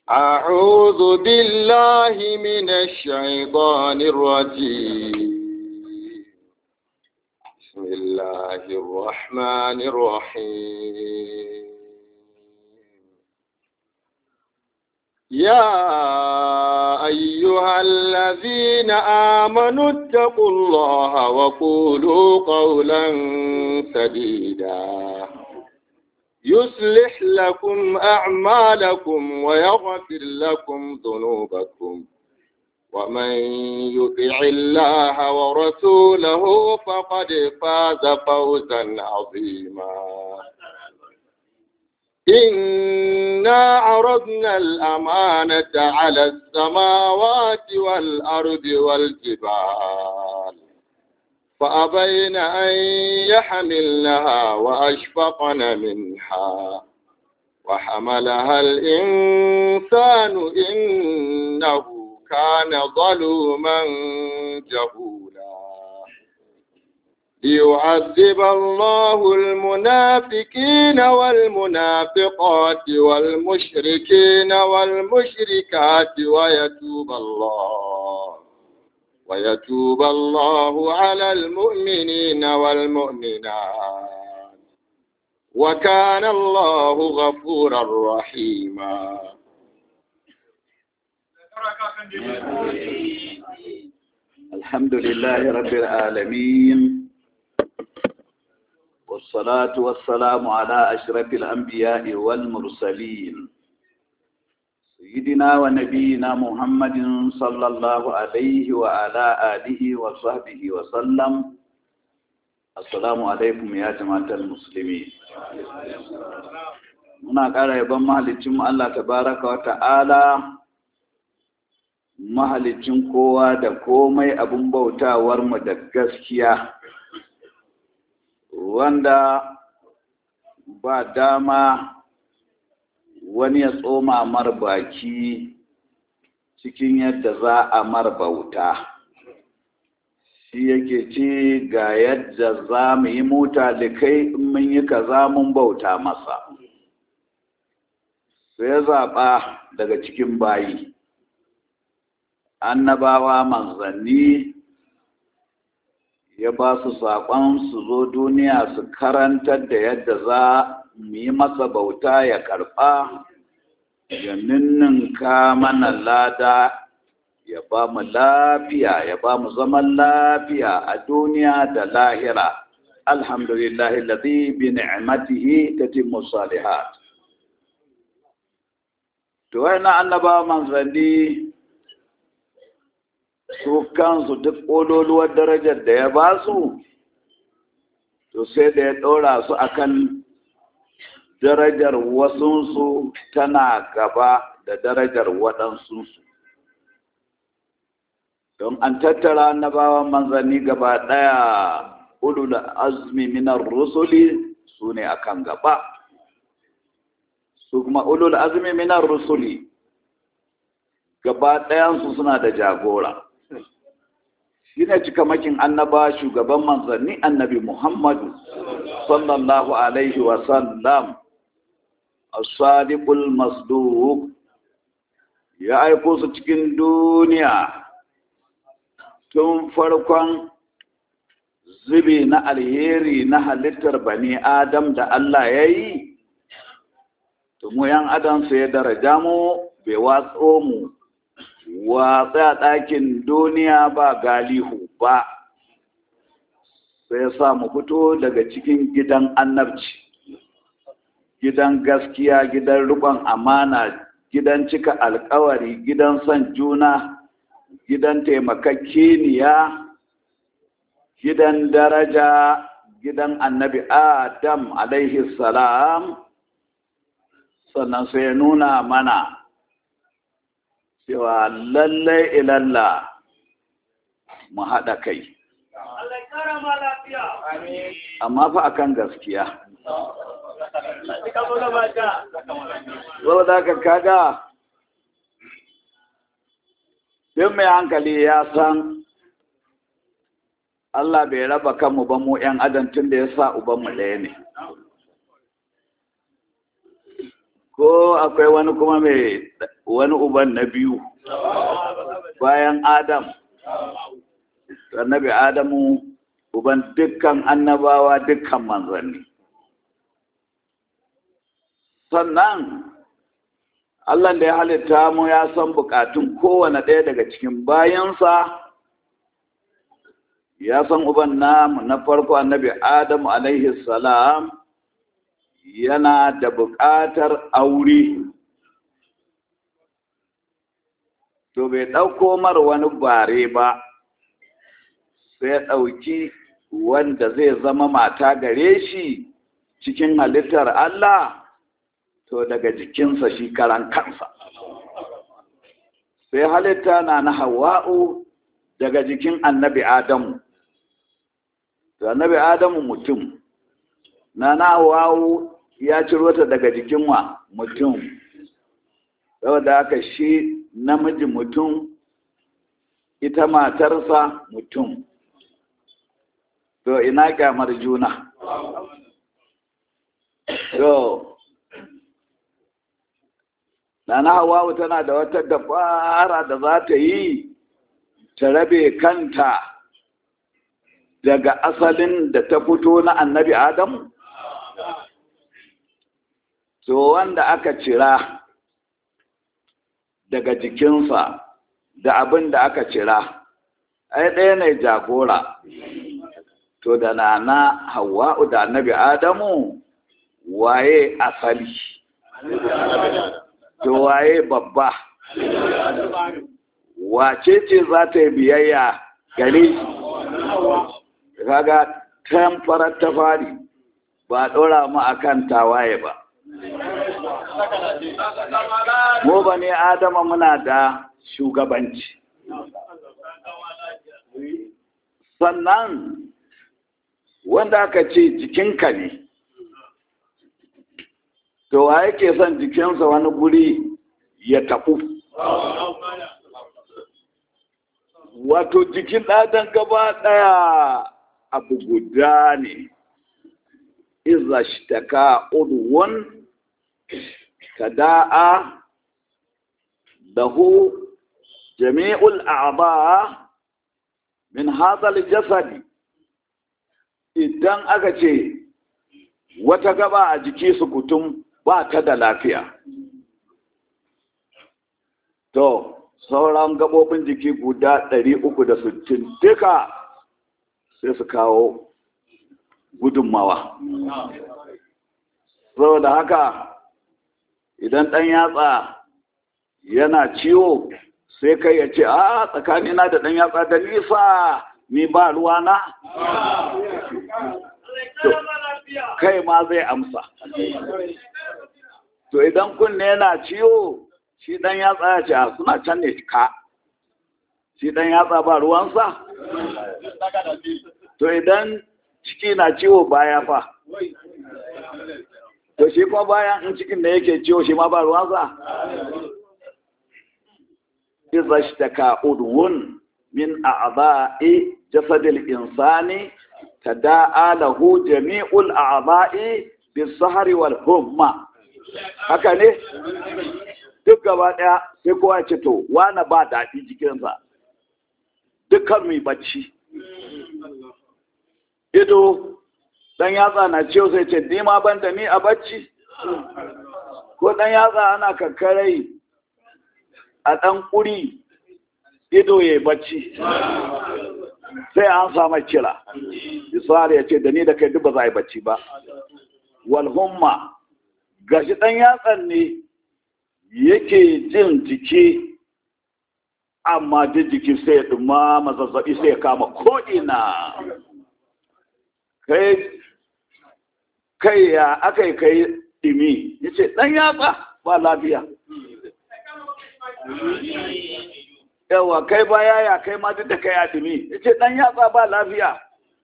أعوذ بالله من الشيطان الرجيم بسم الله الرحمن الرحيم يا أيها الذين آمنوا اتقوا الله وقولوا قولا سديدا يصلح لكم أعمالكم ويغفر لكم ذنوبكم ومن يطع الله ورسوله فقد فاز فوزا عظيما إنا عرضنا الأمانة على السماوات والأرض والجبال فأبين أن يحملنها وأشفقن منها وحملها الإنسان إنه كان ظلوما جهولا ليعذب الله المنافقين والمنافقات والمشركين والمشركات ويتوب الله ويتوب الله على المؤمنين والمؤمنات وكان الله غفورا رحيما الحمد لله رب العالمين والصلاة والسلام على أشرف الأنبياء والمرسلين سيدنا ونبينا محمد صلى الله عليه وعلى آله وصحبه وسلم السلام عليكم يا جماعة المسلمين muna ƙara yaban mahalicin Allah tabaraka wa ta'ala mahalicin kowa da komai abin bautawar mu da gaskiya wanda ba dama wani ya tsoma mar baki cikin yadda za a mar bauta shi yake ce ga yadda za mu yi mota da kai in mun yi kaza mun bauta masa sai ya zaɓa daga cikin bayi annabawa manzanni ya ba su saƙon su zo duniya su karantar da yadda za mu yi masa bauta ya karɓa ya ninninka mana lada ya ba mu lafiya ya ba mu zaman lafiya a duniya da lahira alhamdulillahi ladhi bi ni'matihi tatimmu salihat to na annaba manzanni su kansu duk ƙololuwar darajar da ya ba su to sai da ya ɗora su akan darajar wasunsu tana gaba da darajar waɗansunsu don an tattara annabawan manzanni gaba ɗaya ulul azmi minar rusuli su ne akan gaba su kuma ulul azmi minar rusuli gaba ɗayansu suna da jagora shi ne cikamakin annaba shugaban manzanni annabi muhammadu sallallahu alaihi wasallam as-sadiqul masduq ya aiko su cikin duniya tun farkon zubi na alheri na halittar bani adam da Allah ya yi mu yan adam su ya daraja mu bai watso mu watsa ɗakin duniya ba galihu ba sai sa mu fito daga cikin gidan annabci gidan gaskiya gidan rikon amana gidan cika alkawari gidan son juna gidan taimakakeniya gidan daraja gidan annabi adam alaihi salam sannan sai ya nuna mana cewa lallai ilalla mu haɗa kai amma fa akan gaskiya saboda ka kaga duk mai hankali ya san Allah bai raba kanmu ba mu ‘yan adam tun da ya sa ubanmu ɗaya ne. Ko akwai wani kuma mai wani uban na biyu bayan adam annabi adamu uban dukkan annabawa dukkan manzanni sannan Allah da ya halitta mu ya san bukatun kowane ɗaya daga cikin bayansa ya san uban namu na farko annabi adamu alaihi salam yana da buƙatar aure to bai ɗauko mar wani bare ba sai ya ɗauki wanda zai zama mata gare shi cikin halittar Allah to daga jikinsa shi karan kansa sai halitta na na hawa'u daga jikin annabi adamu to annabi adamu mutum na na hawa'u ya ciro ta daga jikin wa mutum saboda haka shi namiji mutum ita matarsa mutum to ina kyamar juna to Nana Hawawu tana da wata dabara da za ta yi ta rabe kanta daga asalin da ta fito na annabi Adamu? To wanda aka cira daga jikinsa da abin da aka cira, ai ɗaya ne jagora. To da nana Hawwa'u da annabi Adamu waye asali. to waye babba wace ce za ta yi biyayya gare shi kaga tamfarar ta fari ba ɗora mu akan tawaye ba mu ba ne adama muna da shugabanci sannan wanda aka ce jikinka ne to wa yake son jikinsa wani guri ya tafu wato jikin ɗadan gaba ɗaya abu guda ne iza shtaka udwun kada'a lahu jami'ul a'ba min hadha jasadi idan aka ce wata gaba a jiki su kutum ba ta da lafiya to sauran gabobin jiki guda 360 duka sai su kawo gudunmawa saboda haka idan ɗan yatsa yana ciwo sai kai ya ce a tsakanina da ɗan yatsa da nisa ni ba ruwana kai ma zai amsa to idan kunne yana ciwo shi dan yatsa ya ce a suna can ne ka shi dan yatsa ba ruwansa to idan ciki na ciwo baya fa to shi kuma bayan in cikin da yake ciwo shi ma ba ruwansa iza shtaka udwun min a'dha'i jasadil insani tada'a lahu jami'ul a'dha'i bis-sahri wal humma haka ne duk gaba daya sai kowa ce to wani ba daɗi jikinsa dukkan mai bacci ido dan yatsa na ciwo sai ce ni ma ban da ni a bacci ko dan yatsa ana kakkarai a ɗan ƙuri ido ya bacci sai an samu kira isra ya ce da ni da kai duk ba za a yi bacci ba walhumma gashi ɗan yatsan ne yake jin jiki amma duk jiki sai ya ɗuma zazzaɓi sai ya kama ko'ina kai kai ya aka yi kai ɗimi ya ce ɗan yatsa ba lafiya yawa kai baya ya kai ma duk da kai a ɗimi ya ce ɗan yatsa ba lafiya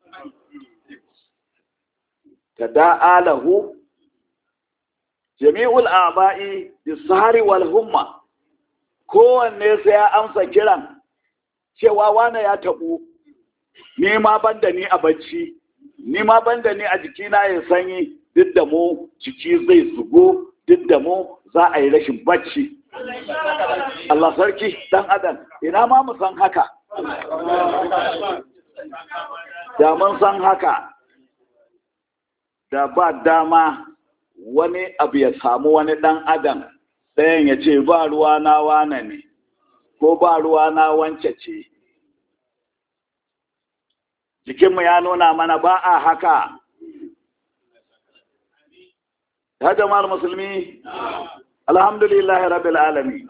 ta da'alahu jami'ul aba'i bisari wal humma kowanne sai ya amsa kiran cewa wane ya taɓu ni ma ban da ni a bacci ni ma ban da ni a jikina ya sanyi duk da mu jiki zai zugo duk da mu za a yi rashin bacci Allah sarki dan adam ina ma mu san haka da mun san haka da ba dama wani abu ya samu wani dan adam ɗayan ya ce ba ruwa na wane ne ko ba ruwa na wance ce jikinmu ya nuna mana ba a haka ya jama'ar musulmi alhamdulillahi rabbil alami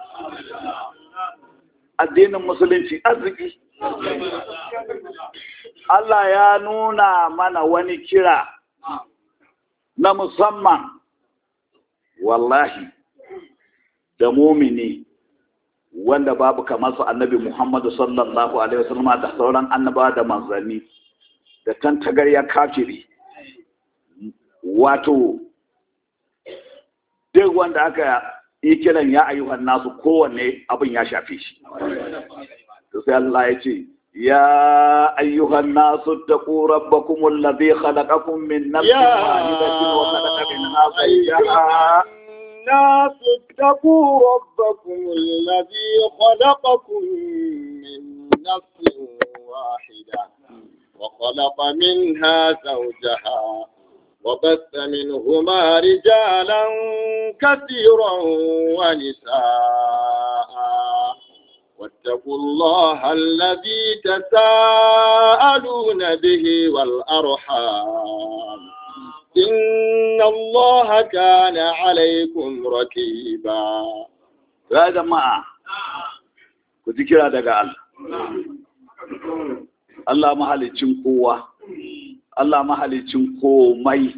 addinin musulunci arziki Allah ya nuna mana wani kira na musamman wallahi da mumini wanda babu kamar su annabi Muhammadu sallallahu alaihi wasallam da sauran annaba da manzanni da tantagarya kafiri wato duk wanda aka yi kiran ya ayyuhan nasu kowanne abin ya shafe shi sai Allah ya ce ya ayyuhan nasu taqu rabbakum alladhi khalaqakum min nafsin wahidatin wa khalaqa minha zawjaha الناس اتقوا ربكم الذي خلقكم من نفس واحدة وخلق منها زوجها وبث منهما رجالا كثيرا ونساء واتقوا الله الذي تساءلون به والأرحام إن الله كان عليكم ركيبا ya jama'a ku ji kira daga Allah Allah mahalicin kowa Allah mahalicin komai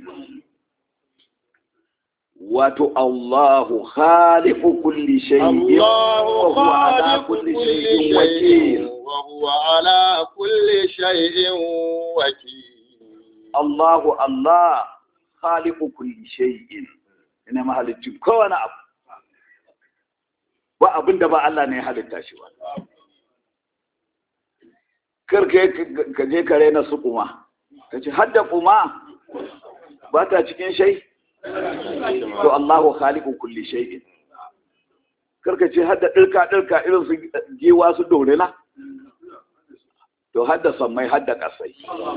wato Allahu khaliqu kulli shay'in الله wa huwa ala خالق kulli كل shay'in شيء wakil وهو على كل شيء وكيل Allahu Allah khaliqu kulli shay'in ina mahalicin kowane abu ba abin da ba Allah ne ya halitta shi ba kar ka ka je ka raina su kuma ka ce hadda kuma ba ta cikin shai to Allahu khaliqu kulli shay'in kar ka ce hadda dirka dirka irin su giwa su dorela to hadda sammai hadda kasai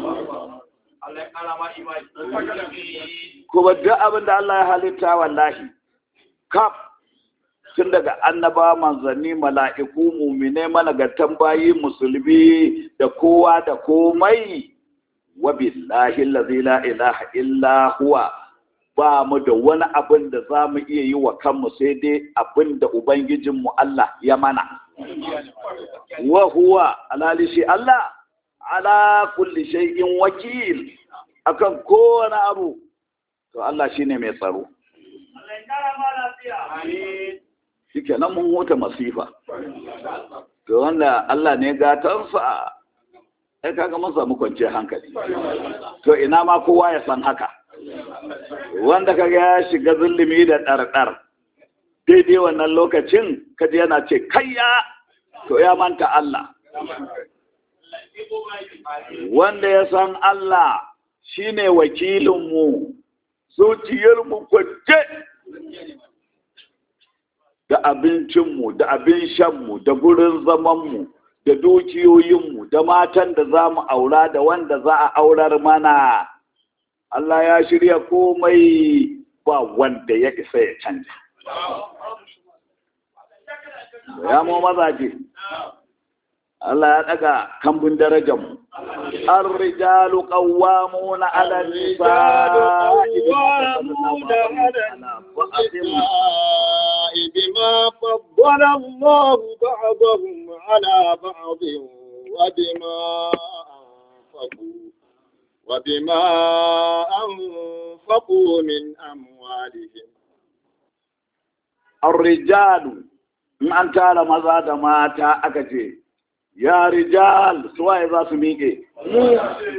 kuma duk abin da Allah ya halitta wallahi kaf tun daga annaba manzanni mala'iku mumine malagartan bayi musulmi da kowa da komai wa billahi allazi la ilaha illa huwa ba mu da wani abin da za mu iya yi wa kanmu sai dai abin da ubangijinmu Allah ya mana wa huwa alali shi Allah ala kulli shay'in wakil akan kowane abu to Allah shine mai tsaro shike nan mun huta masifa to wanda Allah ne gatansa ai kaga mun samu kwanciyar hankali to ina ma kowa ya san haka wanda kaga ya shiga zulumi da ɗarɗar daidai wannan lokacin kaji yana ce kayya to ya manta Allah wanda ya san Allah shine wakilinmu zuciyarmu kwance da abincinmu da abin shanmu da gurin zamanmu da dukiyoyinmu da matan da za mu aura da wanda za a aurar mana Allah ya shirya komai ba wanda ya isa ya canja ya mu mazaje Allah ya daga kambun darajarmu الرجال قوامون على النساء قوامون على النساء بما فضل الله بعضهم على بعض وبما أنفقوا وبما أنفقوا من أموالهم الرجال in an tara maza da mata aka ce ya rijal suwaye za su miƙe mu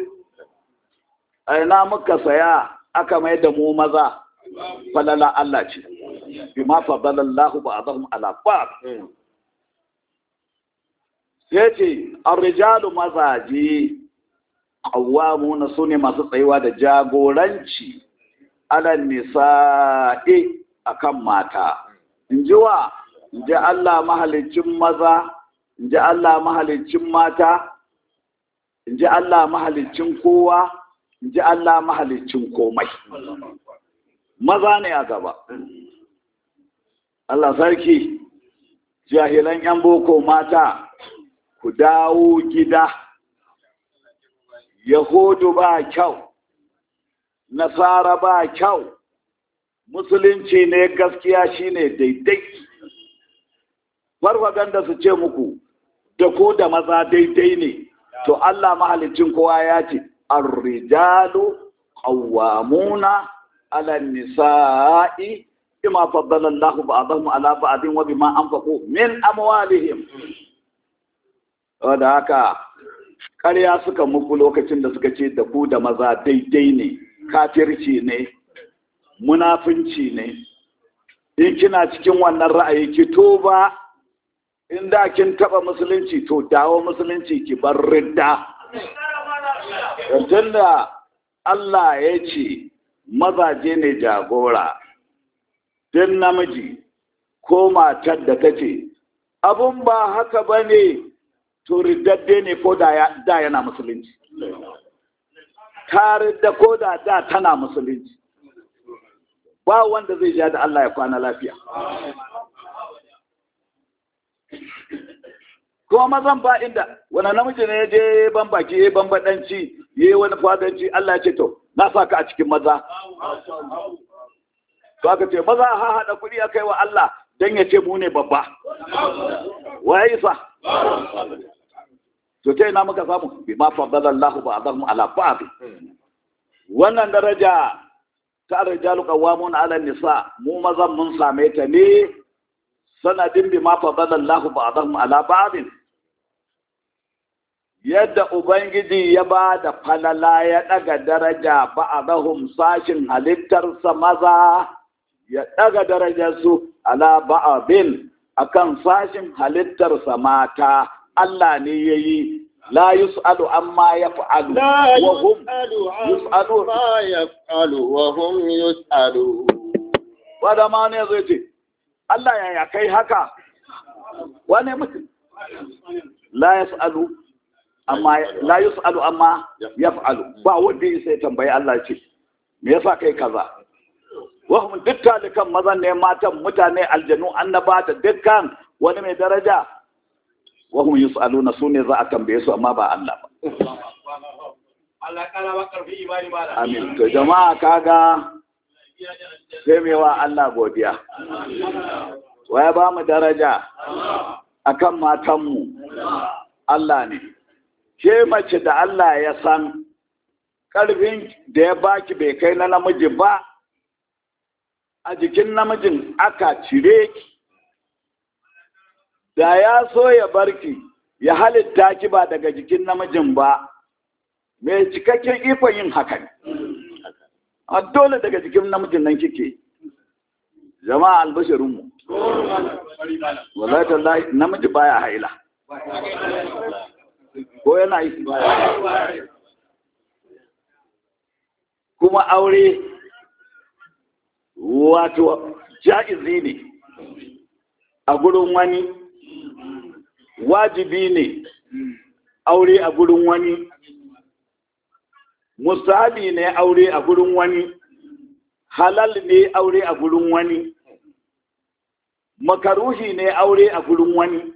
aina muka saya aka mai da mu maza falala Allah ce bima fadalallahu ba'dahum ala ba'd sai ce ar-rijalu mazaji qawwamuna sune masu tsayuwa da jagoranci ala nisa'i akan mata in ji wa in ji Allah mahalicin maza in ji Allah mahalicin mata in ji Allah mahalicin kowa in ji Allah mahalicin komai maza ne a gaba Allah sarki jahilan 'yan boko mata ku dawo gida yahudu ba kyau nasara ba kyau musulunci ne gaskiya shine daidai farfaganda su ce muku da ko da maza daidai ne to Allah mahalicin kowa ya ce ar-rijalu qawwamuna 'ala nisa'i bima faddala Allahu ba'dahum 'ala ba'din wa bima anfaqu min amwalihim wanda haka ƙarya suka muku lokacin da suka ce da ku da maza daidai ne kafirci ne munafunci ne in kina cikin wannan ra'ayi ki tuba in da kin taba musulunci to dawo musulunci ki bar ridda da Allah ya ce mazaje ne jagora din namiji ko matar da ta ce abun ba haka ba ne to riddadde ne ko da yana musulunci ta ridda ko da da tana musulunci ba wanda zai ja da Allah ya kwana lafiya kuma mazan ba inda wani namiji ne ya je ban baki ya ban baɗanci ya yi wani fadanci Allah ya ce to na sa ka a cikin maza to aka ce maza ha haɗa kuɗi a kai wa Allah don ya ce mu ne babba wa ya isa to ta ina muka samu bi ma faddala Allah ba adamu ala ba'd wannan daraja ta rijalu qawwamun ala nisa mu mazan mun same ta ne sanadin bi ma faddala Allah ba'dahum ala ba'din yadda ubangiji ya ba da falala ya daga daraja ba'dahum sashin halittarsa maza ya daga darajarsu ala ba'din akan sashin halittarsa mata Allah ne yayi لا يسأل عما يفعل لا وهم يسأل يسألون. عما يفعل وهم يسألون wanda ma ne zai ce Allah ya kai haka wane mutum la yas'alu amma la yus'alu amma yaf'alu ba wanda ya sai tambayi Allah ce me yasa kai kaza wa hum dukkan dukan mazan ne matan mutane aljanu annaba da dukkan wani mai daraja wa hum yus'aluna sune za a tambaye su amma ba Allah ba Allah kara wa karfi imani ba da amin to jama'a kaga sai mai wa Allah godiya wa ya ba mu daraja akan matanmu Allah ne ke mace da Allah ya san ƙarfin da ya baki bai kai na namiji ba a jikin namijin aka cire ki da ya so ya barki ya halitta ki ba daga jikin namijin ba mai cikakken ikon yin haka ne a dole daga jikin namijin nan kike jama'a albashirinmu wallahi tallahi namiji baya haila ko yana yi kuma aure wato ja'izi ne a gurin wani wajibi ne aure a gurin wani musabi ne aure a gurin wani halal ne aure a gurin wani makaruhi ne aure a gurin wani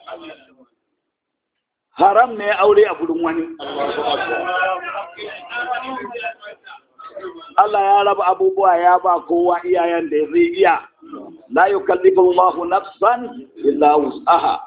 haram ne aure a gurin wani Allah ya raba abubuwa ya ba kowa iyayen da zai iya la yukallifu Allahu nafsan illa wus'aha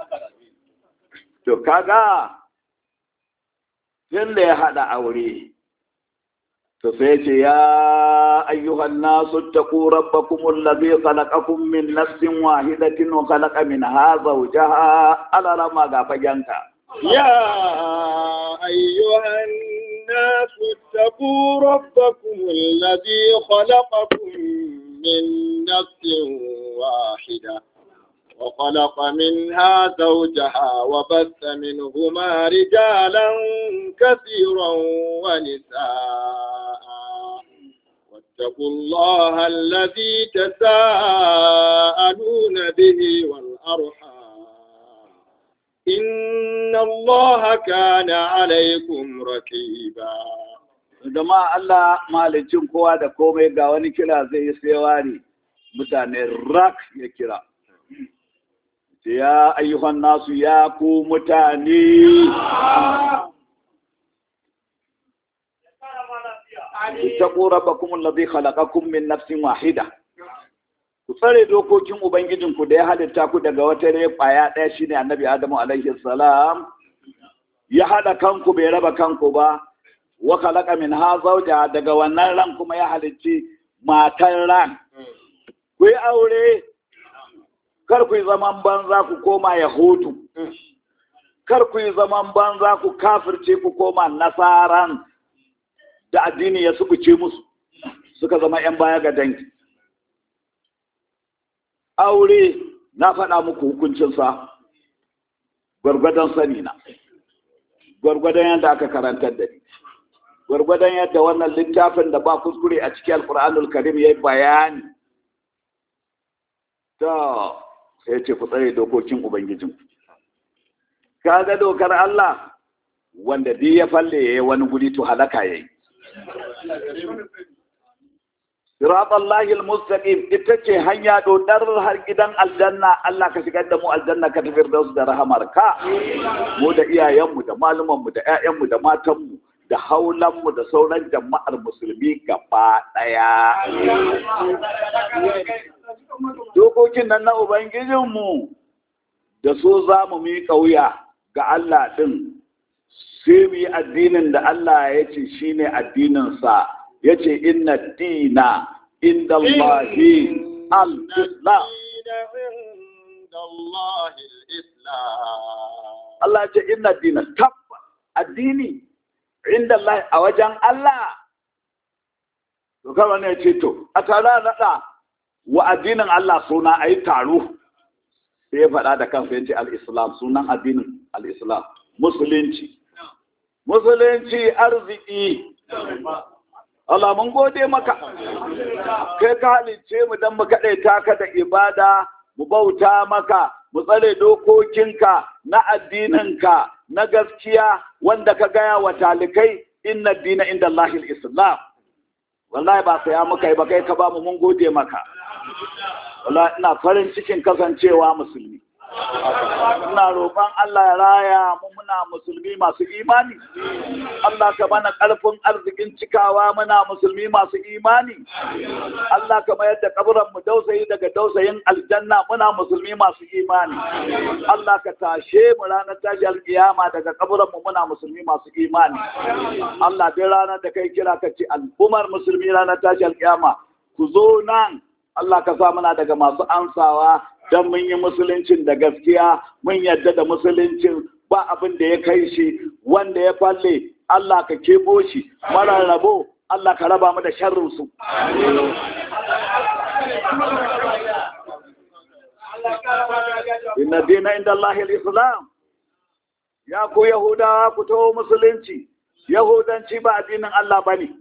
to kaga tun da ya hada aure to sai ce ya ayyuhan nasu taqu rabbakum allazi khalaqakum min nafsin wahidatin wa khalaqa minha zawjaha ala rama ga fagenka يا أيها الناس اتقوا ربكم الذي خلقكم من نفس واحدة وخلق منها زوجها وبث منهما رجالا كثيرا ونساء واتقوا الله الذي تساءلون به والأرحام إن الله كان عليكم رقيبا Zama Allah malicin kowa da komai ga wani kira zai yi tsewa ne mutane rak ya kira. Ya ayyuhan nasu ya ku mutane. Itaku rabbakum allazi khalaqakum min nafsin wahida. Ku tsare dokokin Ubangijinku da ya halitta ku daga wata rai kwaya ɗaya shine Annabi Adamu alaihi salam. Ya haɗa kanku bai raba kanku ba. wa khalaqa minha zawja daga wannan ran kuma ya halicci matan ran ku yi aure kar ku yi zaman banza ku koma yahudu kar ku yi zaman banza ku kafirce ku koma nasaran da addini ya sukuce musu suka zama yan baya ga dangi aure na faɗa muku hukuncinsa gwargwadon sani na gwargwadon yadda aka karantar da ni gwargwadon yadda wannan littafin da ba kuskure a cikin alkur'anul karim ya yi bayani ta sai ce ku tsare dokokin ubangijin ka ga dokar Allah wanda duk ya falle ya yi wani guri to halaka ya yi Siratallahi al-mustaqim ita ce hanya dodar har gidan aljanna Allah ka shigar da mu aljanna ka tafiyar da su da rahamar ka mu da iyayenmu da malumanmu da ƴaƴanmu da matanmu da haulanmu da sauran jama'ar musulmi gaba ɗaya. Dokokin nan na Ubangijinmu da so za mu miƙa wuya ga Allah ɗin, sai mu yi addinin da Allah ya ce shi ne addininsa, ya ce inna dina inda Allahi al-Islam. Allah ce inna dina tabba addini inda Allah a wajen Allah to kawai ne ce to a tare naɗa wa addinin Allah suna a yi taro sai ya faɗa da kansa yace al-islam sunan addinin al-islam musulunci musulunci arziki Allah mun gode maka kai ka halice mu dan mu kaɗaita ka da ibada mu bauta maka mu tsare dokokinka na addininka na gaskiya wanda ka gaya wa talikai inna dina inda Allahil Islam wallahi ba saya muka yi ba kai ka ba mu mun gode maka wallahi ina farin cikin kasancewa musulmi ina roƙon Allah ya raya mu muna musulmi masu imani Allah ka mana ƙarfin arzikin cikawa muna musulmi masu imani Allah ka mayar da kaburan mu dausayi daga dausayin aljanna muna musulmi masu imani Allah ka tashe mu ranar tashi alkiyama daga kaburan mu muna musulmi masu imani Allah dai ranar da kai kira ka ce al'ummar musulmi ranar tashi alkiyama ku zo nan Allah ka sa muna daga masu ansawa don mun yi musuluncin da gaskiya mun yadda da musuluncin ba abin da ya kai shi wanda ya falle Allah ka kebo shi mara rabo Allah ka raba mu da sharrinsu. Inna dina inda Allah islam ya ku Yahudawa ku taho musulunci, Yahudanci ba addinin Allah ba ne.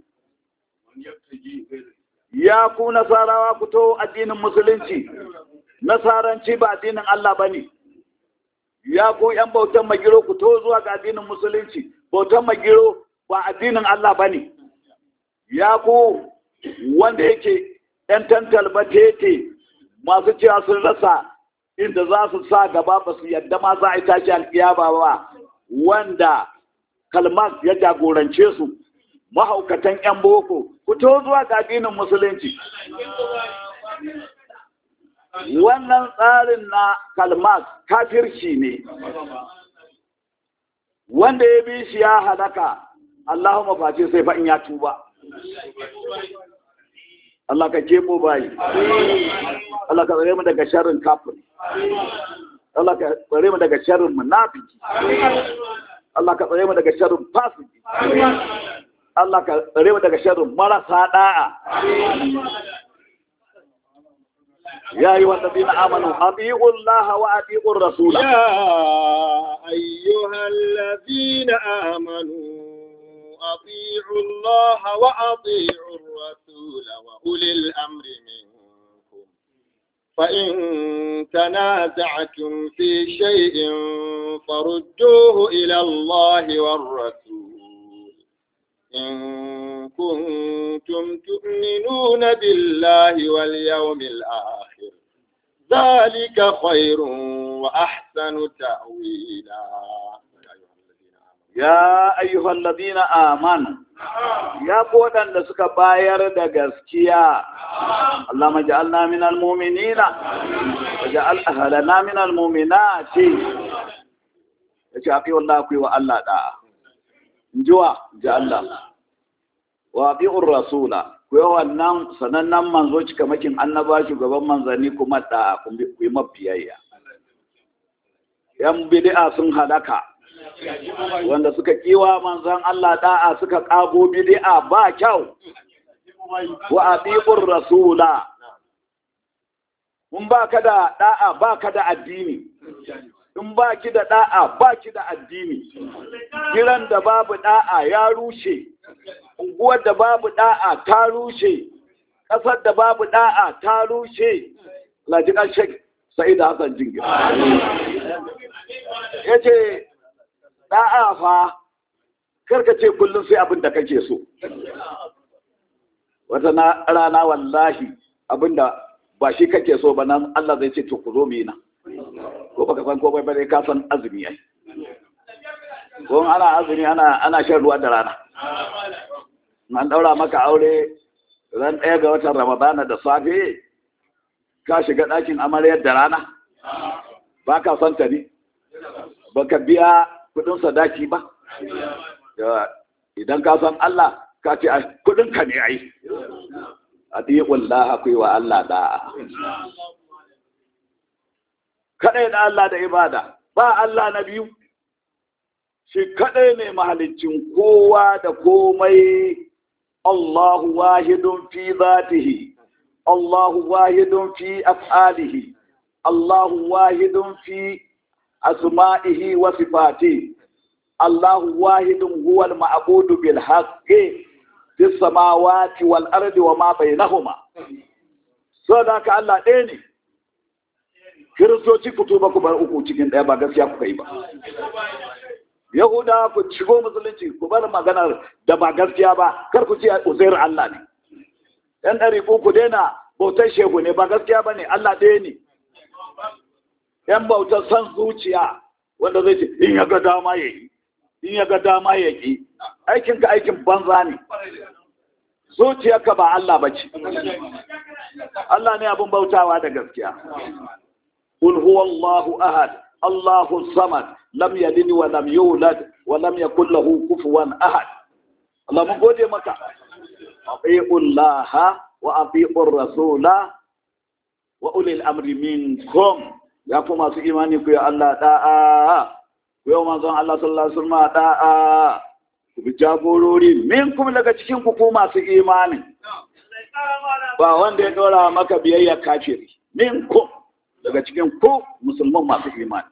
Ya ku Nasarawa ku taho addinin musulunci, Nasaranci ba addinin Allah ba ne. Ya ku ‘yan bautan magiro ku taho zuwa ga addinin musulunci, bautan magiro ba addinin Allah ba ne. Ya ku wanda yake ‘yan tantal batete masu cewa sun rasa inda za su sa gaba ba su yadda ma za a yi tashi alkiyama ba wanda kalmas ya jagorance su mahaukatan 'yan boko fito zuwa ga addinin musulunci wannan tsarin na kalmas kafirci ne wanda ya bi shi ya halaka Allahumma face sai fa in ya tuba Allah ka kebo bayi Allah ka tsare mu daga sharrin kafiri Allah ka tsare mu daga sharrin munafiki Allah ka tsare mu daga sharrin fasiki Allah ka tsare mu daga sharrin marasa da'a يا أيها الذين آمنوا أطيعوا الله وأطيعوا الرسول يا أيها الذين آمنوا أطيعوا الله وأطيعوا الرسول وأولي الأمر منكم فإن تنازعتم في شيء فردوه إلى الله والرسول إن كنتم تؤمنون بالله واليوم الآخر ذلك خير وأحسن تأويلا ya ayyuhal ladina amanu ya ku waɗanda suka bayar da gaskiya Allah maja'alna minal mu'minina waja'al ahlana minal mu'minati yace afi wallahi ku wa Allah da injiwa ji Allah wa afi'ur rasula ku yi wannan sanannen manzo cikamakin annaba shugaban manzanni kuma da ku yi mafiyayya yan bid'a sun halaka wanda suka kiwa manzan Allah da'a suka kago bid'a ba kyau wa atiqur rasula mun ba ka da da'a ba ka da addini in ba ki da da'a ba ki da addini kiran da babu da'a ya rushe unguwar da babu da'a ta rushe ƙasar da babu da'a ta rushe lajikan shek sai da hasan jingir ya ce da'a fa karka ce kullum sai abin da kake so wata rana wallahi abin da ba shi kake so ba nan Allah zai ce to ku zo mina ko baka san ko bai bare ka san azumi ai ko ana azumi ana ana shan ruwa da rana an daura maka aure ran ɗaya ga watan ramadana da safe ka shiga ɗakin amaryar da rana ba ka son ta ne ba ka biya kudin sadaki ba idan ka san Allah ka ce kudin ka ne ai atiqullah akwai wa Allah da'a kadai da Allah da ibada ba Allah na biyu shi kadai ne mahaliccin kowa da komai Allahu wahidun fi zatihi Allahu wahidun fi af'alihi Allahu wahidun fi asma'ihi wa sifatihi Allahu wahidun huwa al-ma'budu bil haqqi fis samawati wal ardi wa ma bainahuma so da ka Allah ɗaya ne kiristoci ku tuba ku bar uku cikin ɗaya ba gaskiya kuka yi ba yahuda ku shigo musulunci ku bar maganar da ba gaskiya ba kar ku ce uzair Allah ne yan ɗari ku daina bautar shehu ne ba gaskiya ba ne Allah ɗaya ne yan bautar san zuciya wanda zai ce in ya ga dama ya yi in ya ga dama ya yi aikinka aikin banza ne zuciyarka ba Allah ba ce Allah ne abin bautawa da gaskiya قل هو الله أحد الله الصمد لم يلد ولم يولد ولم يكن له كفوا أحد الله من قول مكة أطيعوا الله وأطيعوا الرسول وأولي الأمر منكم يا كما في إيمانك يا الله داء يوم أنزل الله صلى الله عليه وسلم داء ku bi jagorori minkum daga cikin ku ko masu imani ba wanda ya dora maka biyayya kafiri minkum daga cikin ku musulman masu imani.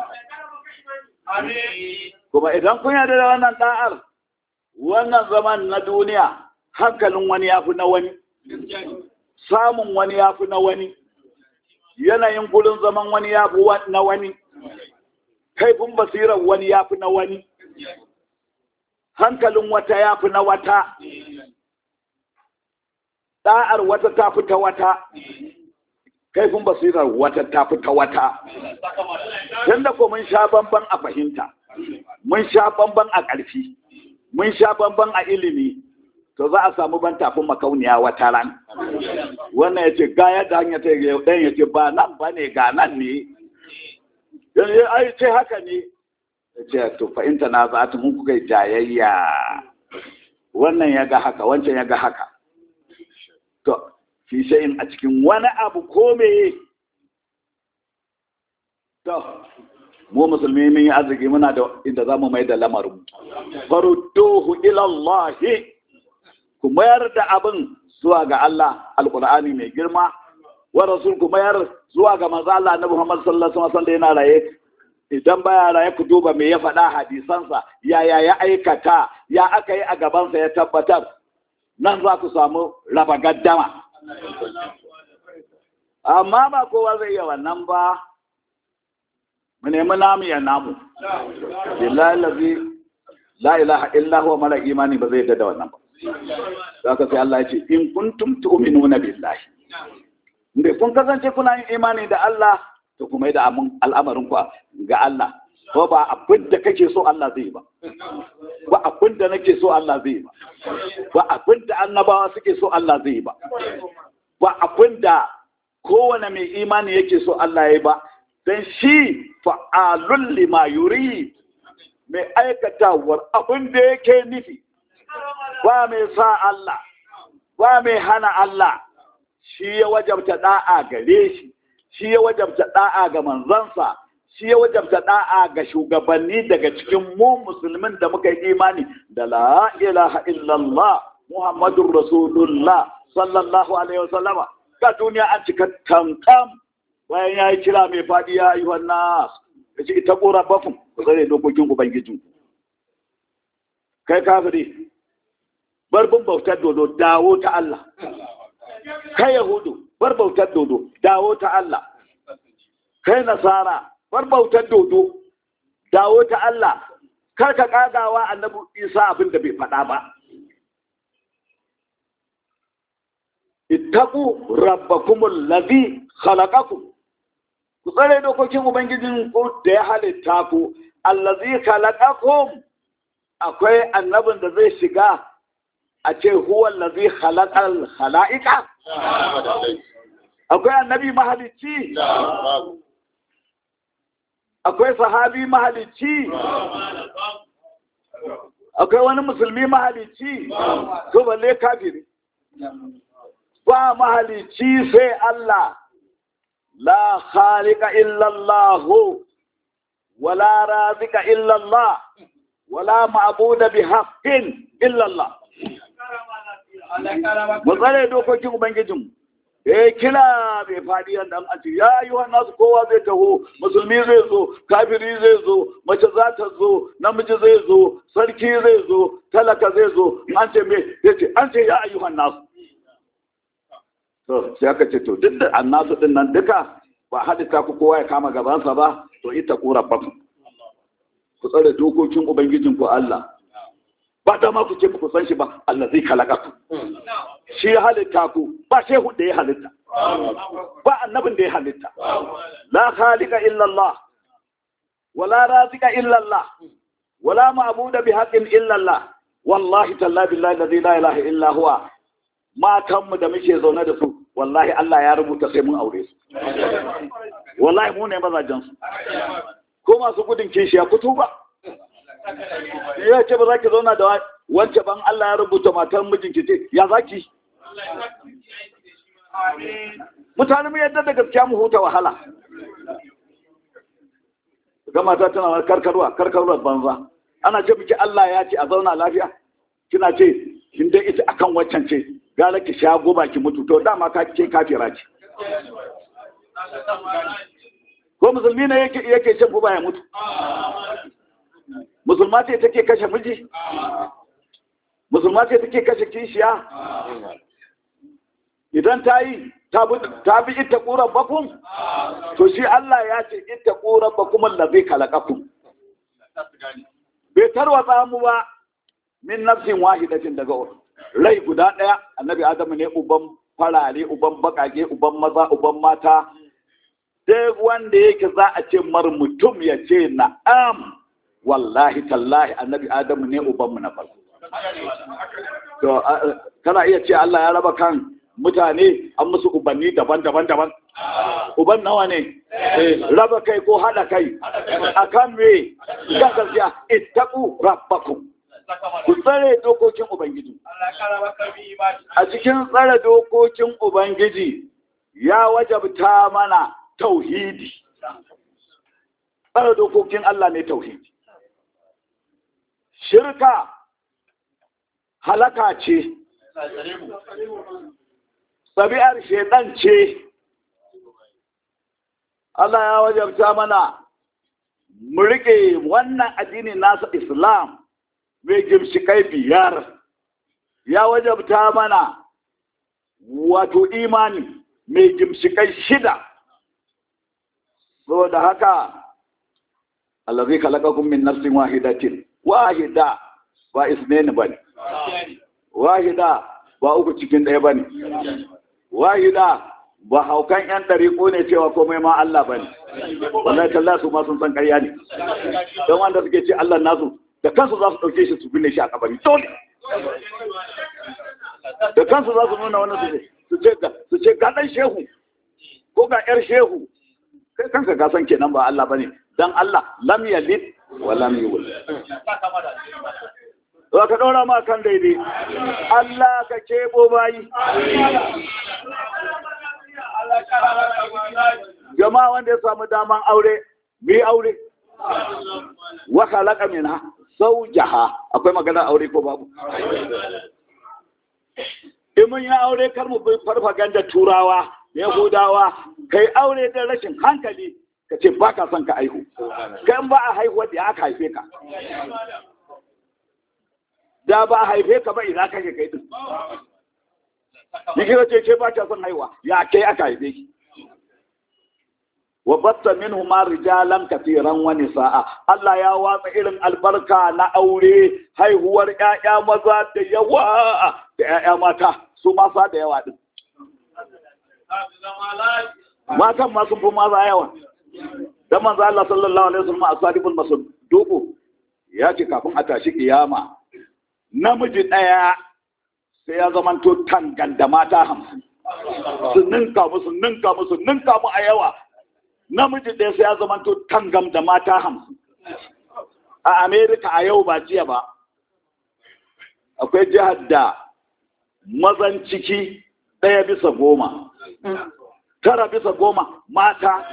Kuma idan kun yarda da wannan da'ar, wannan zaman na duniya, hankalin wani ya fi na wani, samun wani ya fi na wani, yanayin gudun zaman wani ya fi na wani, kaifin basirar wani ya fi na wani, hankalin wata ya fi na wata, da'ar wata ta fi ta wata. kaifin basirar wata ta fita wata tunda ko mun sha bamban a fahimta mun sha bamban a ƙarfi mun sha bamban a ilimi to za a samu ban tafin makauniya wata ran wannan ya ce ga yadda hanya ta yi ɗan ya ce ba nan ba ne ga nan ne yanzu ai ce haka ne ya ce to fahimta na za ta mun kuka jayayya wannan ya ga haka wancan ya ga haka to fi shayin a cikin wani abu ko meye to mu musulmi mun yi arziki muna da inda za mu mai da lamarin farudduhu ila Allah ku mayar da abin zuwa ga Allah alqur'ani mai girma wa rasul ku mayar zuwa ga manzo Allah na Muhammad sallallahu alaihi wasallam da yana raye idan baya raye ku duba me ya faɗa hadisansa yaya ya aikata ya aka yi a gabansa ya tabbatar nan za ku samu raba gaddama amma ba kowa zai iya wannan ba mu nemi namu ya namu billahi lazi la ilaha illa huwa mala imani ba zai yadda da wannan ba zaka sai Allah ya ce in kuntum tu'minuna billahi inda kun kasance kuna yin imani da Allah to kuma da al'amarin ku ga Allah ko ba abin da kake so Allah zai ba ba abin da nake so Allah zai ba ba abin da annabawa suke so Allah zai ba ba abin da kowane mai imani yake so Allah ya ba dan shi fa'alul lima yurid mai aikatawar abin da yake nufi ba mai sa Allah ba mai hana Allah shi ya wajabta da'a gare shi shi ya wajabta da'a ga manzansa shi ya wajabta da'a ga shugabanni daga cikin mu musulmin da muka yi imani da la ilaha illallah muhammadur rasulullah sallallahu alaihi wasallama ka duniya an cika kankan bayan ya yi kira mai faɗi ya yi wannan ya ce ita ƙora bafin ku tsare dokokin ubangijin kai kafiri bar bin bautar dodo dawo ta Allah kai yahudu bar bautar dodo dawo ta Allah kai nasara bar bautar dodo dawo ta Allah kar ka kagawa annabi Isa abin da bai faɗa ba ittaqu rabbakumul ladhi khalaqakum ku tsare dokokin ubangijin ku da ya halitta ku allazi khalaqakum akwai annabin da zai shiga a ce huwa allazi khalaqal khalaiqa akwai annabi mahalicci akwai sahabi mahalicci akwai wani musulmi mahalicci to balle kafiri ba mahalicci sai Allah la khaliqa illa Allah wala razika illa Allah wala ma'budu bi haqqin illa Allah mu tsare dokokin ubangijin eh kila bai faɗi yadda an ce ya yi wa nasu kowa zai taho musulmi zai zo kafiri zai zo mace za ta zo namiji zai zo sarki zai zo talaka zai zo an ce me ya ce an ce ya ayyuhan nasu to sai aka ce to duk da annasu din nan duka ba hadita ku kowa ya kama gabansa ba to ita kura baku ku tsare dokokin ubangijin ku Allah ba da ma ku ce ku san shi ba Allah zai kalaka ku shi ya halitta ku ba shehu da ya halitta ba annabin da ya halitta la khaliqa illa Allah wala razika illa Allah wala ma'budu bi haqqin illa Allah wallahi tallahi billahi la ilaha illa huwa matanmu da muke zaune da su wallahi Allah ya rubuta sai mun aure su wallahi mu ne mazajen su ko masu gudun kishiya kutu ba ya ce ba za ki zauna da wance ban Allah ya rubuta matar mijinki ce ya za ki mutane mu yadda da gaskiya mu huta wahala ga mata tana karkarwa karkarwa banza ana ce miki Allah ya ce a zauna lafiya kina ce kin dai ita akan waccan ce gara ki sha goba ki mutu to dama ka ce kafira ce ko musulmi ne yake yake shan goba ya mutu musulma ce take kashe miji musulma ce take kashe kishiya idan ta yi ta bi ita ƙuran bakun to shi Allah ya ce ita ƙuran bakun allazi kalakakun bai tarwatsa mu ba min nafsin wahidatin daga rai guda ɗaya annabi adamu ne uban farare uban bakage uban maza uban mata duk wanda yake za a ce mar mutum ya ce na'am wallahi tallahi annabi adamu ne ubanmu na farko to kana iya ce Allah ya raba kan mutane an musu ubanni daban-daban daban uban nawa ne raba kai ko hada kai akan me ga gaskiya ittaqu rabbakum ku tsare dokokin ubangiji a cikin tsare dokokin ubangiji ya wajabta mana tauhidi tsare dokokin Allah ne tauhidi shirka halaka ce ɗabi'ar shaidan ce Allah ya wajabta mana mu riƙe wannan addini nasa islam mai gimshikai biyar ya wajabta mana wato imani mai gimshikai shida saboda haka allazi khalaqakum min nafsin wahidatin wahida ba isnaini bane wahida ba uku cikin ɗaya bane wahida ba haukan yan ɗariƙo ne cewa komai ma Allah bane wallahi tallahi su ma sun san ƙarya ne don wanda suke ce Allah nasu da kansu za su ɗauke shi su binne shi a kabari dole da kansu za su nuna wani su ce su ce ga ɗan shehu ko ga ƴar shehu kai kanka ka san kenan ba Allah bane dan Allah lam yalid wa lam yulad Za ka ɗora ma kan daidai, Allah ka kebo bayi. Jama'a wanda ya samu daman aure, mi aure. Waka laƙa mina, sau jaha, akwai magana aure ko babu. In mun yi aure kar mu bi farfaganda turawa, Yahudawa, kai aure da rashin hankali, ka ce ba ka son ka aihu. Kai ba a haihuwa da aka haife ka. da ba a haife ka ba ina kake kai din ni kira ce ke ba ta son haihuwa ya kai aka haife ki wa batta minhu ma rijalan kafiran wa nisaa Allah ya watsa irin albarka na aure haihuwar ƴaƴa maza da yawa da ƴaƴa mata su masa da yawa din matan ma sun fi maza yawa dan manzo Allah sallallahu alaihi wasallam a sadibul masduq ya ce kafin a tashi kiyama namiji ɗaya sai ya zamanto tangan da mata hamsin su ninka musu ninka musu ninka mu a yawa namiji ɗaya sai ya zamanto tangam da mata hamsin a amerika a yau ba jiya ba akwai jihar da mazan ciki ɗaya bisa goma tara bisa goma mata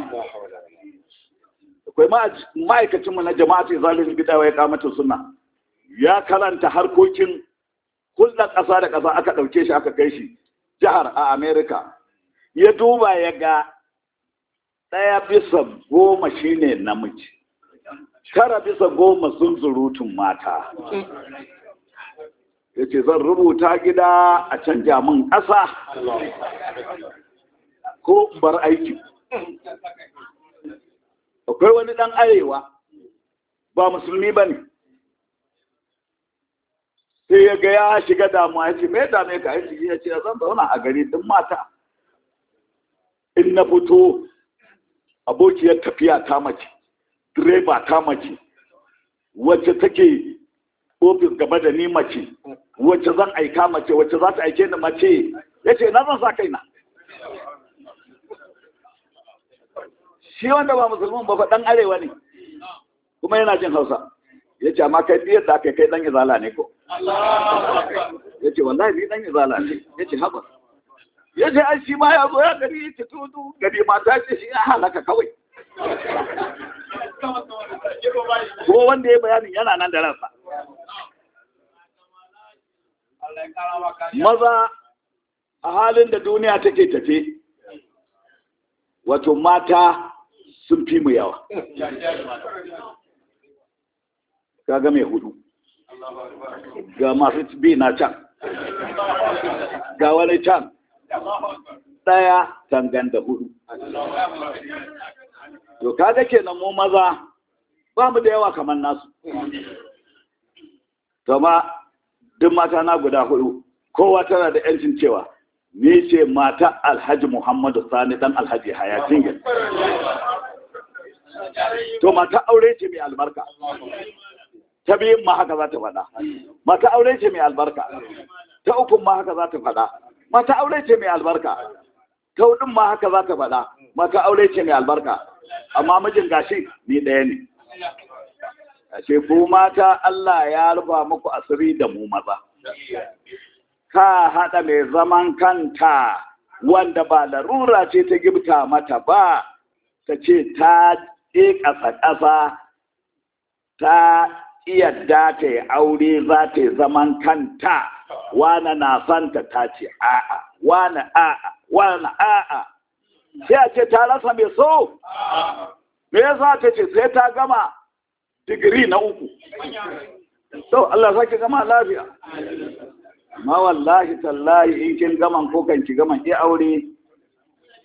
akwai ma'aikacinmu na jama'a ce zalin bidawa ya kamata suna ya karanta harkokin hulɗar ƙasa da ƙasa aka ɗauke shi aka kai shi jihar a Amerika. Ya duba ya ga ɗaya bisa goma shine namiji, tara bisa goma sun zurutun mata. Ya ce zan rubuta gida a canja min ƙasa ko bar aiki. Akwai wani ɗan arewa ba musulmi ba ne. sai ya ga ya shiga damuwa ya ce me dame ka ya ya ce zan zauna a gari din mata in na fito abokiyar tafiya ta mace direba ta mace wacce take ofis gaba da ni mace wacce zan aika mace wacce za ta aike ni mace ya ce na zan sa kaina shi wanda ba musulman ba faɗan arewa ne kuma yana jin hausa ya ce amma kai biyar da aka kai ɗan izala ne ko ya ce wallahi ni ɗan izala ne ya ce haɓar ya ce an shi ma ya zo ya gari ya ce tudu gari mata ce shi ya halaka kawai ko wanda ya bayanin yana nan da ransa maza a halin da duniya take tafe wato mata sun fi mu yawa kaga mai hudu ga masu bi na can ga wani can ɗaya tangan da hudu to kaga kenan mu maza ba mu da yawa kamar nasu ma duk mata na guda hudu kowa tana da yancin cewa ni ce mata alhaji muhammadu sani dan alhaji hayatin gani to mata aure ce mai albarka ta biyun ma haka za ta faɗa mata aure ce mai albarka ta ukun ma haka za ta faɗa mata aure ce mai albarka ta hudun ma haka za ta faɗa mata aure ce mai albarka amma mijin gashi ni ɗaya ne ashe ku mata Allah ya rufa muku asiri da mu maza ka haɗa mai zaman kanta wanda ba larura ce ta gibta mata ba ta ce ta ƙe ƙasa-ƙasa ta yadda ta yi aure za ta yi zaman kanta wane na santa ta ce a'a wane a'a wane a'a sai a ce ta rasa mai so me yasa ta ce sai ta gama digiri na uku to Allah sake gama lafiya ma wallahi tallahi in kin gaman ko kan ki gaman ki aure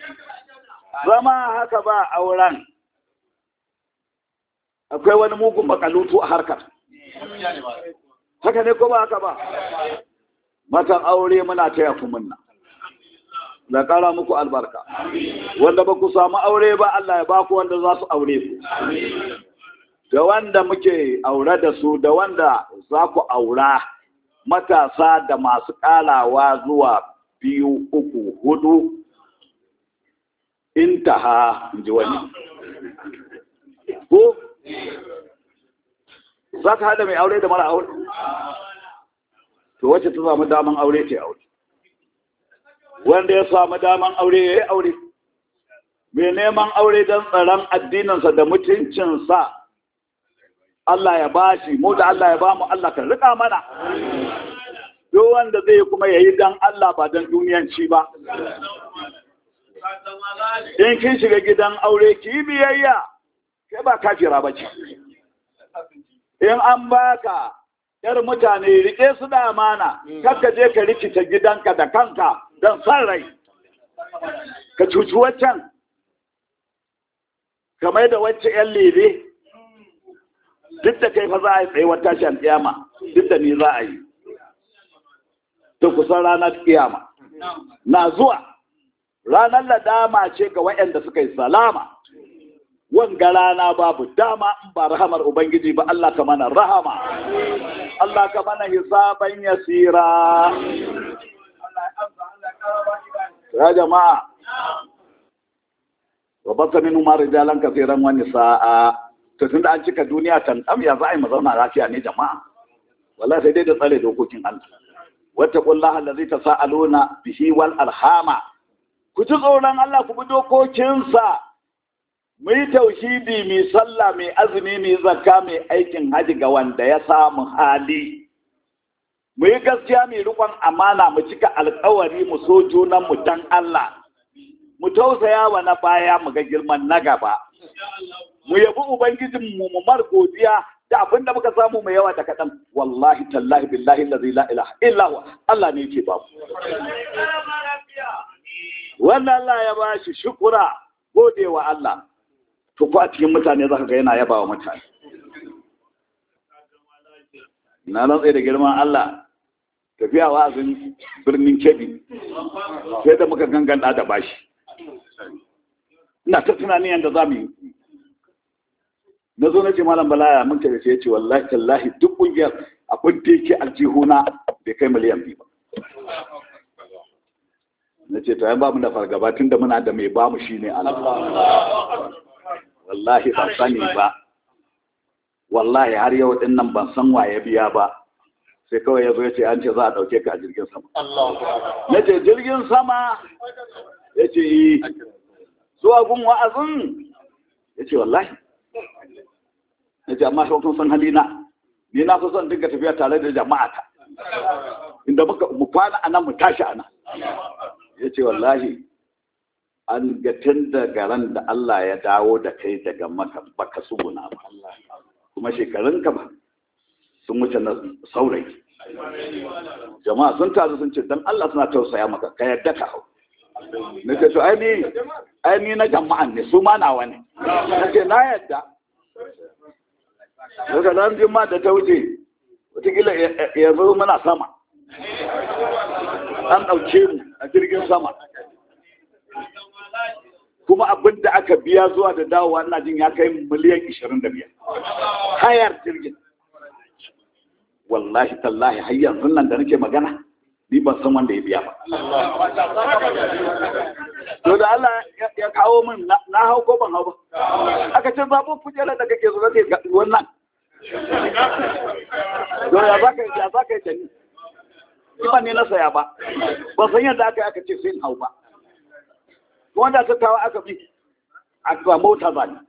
zama haka ba auren akwai wani mugun makalutu a harkar haka ne ko ba haka ba matan aure muna taya ku munna da kara muku albarka wanda ba ku samu aure ba Allah ya baku wanda za su aure ku da wanda muke aure da su da wanda za ku aura matasa da masu kalawa zuwa biyu uku hudu intaha in ji wani ko za ka hada mai aure da mara aure to wacce ta samu daman aure ce aure wanda ya samu daman aure ya yi aure mai neman aure don tsaron addininsa da mutuncinsa Allah ya bashi mu da Allah ya ba mu Allah ka rika mana duk wanda zai kuma yayi dan Allah ba dan duniyanci ba in kin shiga gidan aure ki biyayya kai ba kafira ba ce in an baka yar mutane rike su da amana kakka je ka rikita gidanka da kanka don san rai ka cuci waccan kamar da wacce yan lebe duk da kai fa za a yi tsaye wata shan kiyama duk da ni za a yi ta kusan ranar kiyama na zuwa ranar ladama ce ga waɗanda suka yi salama wanga rana babu dama in ba rahamar ubangiji ba Allah ka mana rahama Allah ka mana hisaban yasira ya jama'a wa basa min umar rijalan kafiran wa nisaa to tunda an cika duniya tan am ya za a yi mu zauna lafiya ne jama'a wallahi sai dai da tsare dokokin Allah wattaqullaha allazi tasaaluna bihi wal arhama ku ji tsoron Allah ku bi dokokinsa mu yi tauhidi mai sallah mai azumi mai zakka mai aikin haji ga wanda ya samu hali mu yi gaskiya mai rikon amana mu cika alkawari mu so junan mu dan Allah mu tausaya wa na baya mu ga girman na gaba mu yabi ubangijin mu mu mar godiya da abin da muka samu mai yawa da kaɗan wallahi tallahi billahi allazi la ilaha illa huwa Allah ne yake ba wannan Allah ya ba shi shukura gode wa Allah to ko a cikin mutane zaka ga yana yaba wa mutane na rantsa da girman Allah tafiya wa'azin birnin Kebbi sai da muka ganganta da bashi ina ta tunanin yadda za mu yi na zo na ce malam balaya mun tafi ya ce wallahi tallahi duk ƙungiyar abin da yake aljihuna bai kai miliyan biyu ba na ce to ba mu da fargaba tun da muna da mai bamu shi ne Allah wallahi ban sani ba wallahi har yau din nan ban san waye biya ba sai kawai ya zo ya ce an ce za a ɗauke ka a jirgin sama na ce jirgin sama ya ce yi zuwa gun wa'azin ya ce wallahi ya ce amma kun san halina ni na fi son dinga tafiya tare da jama'a ta inda muka mu kwana a nan mu tashi a nan ya ce wallahi an ga tun daga ran da Allah ya dawo da kai daga maka baka suguna ba kuma shekarunka ba sun wuce na saurayi jama'a sun taru sun ce dan Allah suna tausaya maka ka yadda ka hau na ce to ai ni ai ni na jama'an ne su ma nawa ne na ce na yadda daga nan jima da ta wuce wataƙila ya zo muna sama an ɗauke mu a jirgin sama kuma abin da aka biya zuwa da dawowa ina jin ya kai miliyan 25 hayar jirgin wallahi tallahi har yanzu nan da nake magana ni ban san wanda ya biya ba to da Allah ya kawo min na hau ko ban hau ba aka ce zaɓin kujerar da kake zuwa ke wannan to ya za ka ya za ka yi ni ni ba ne na saya ba ban san yadda aka yi aka ce sai hau ba wanda ta tawa aka bi a ba mota ba ne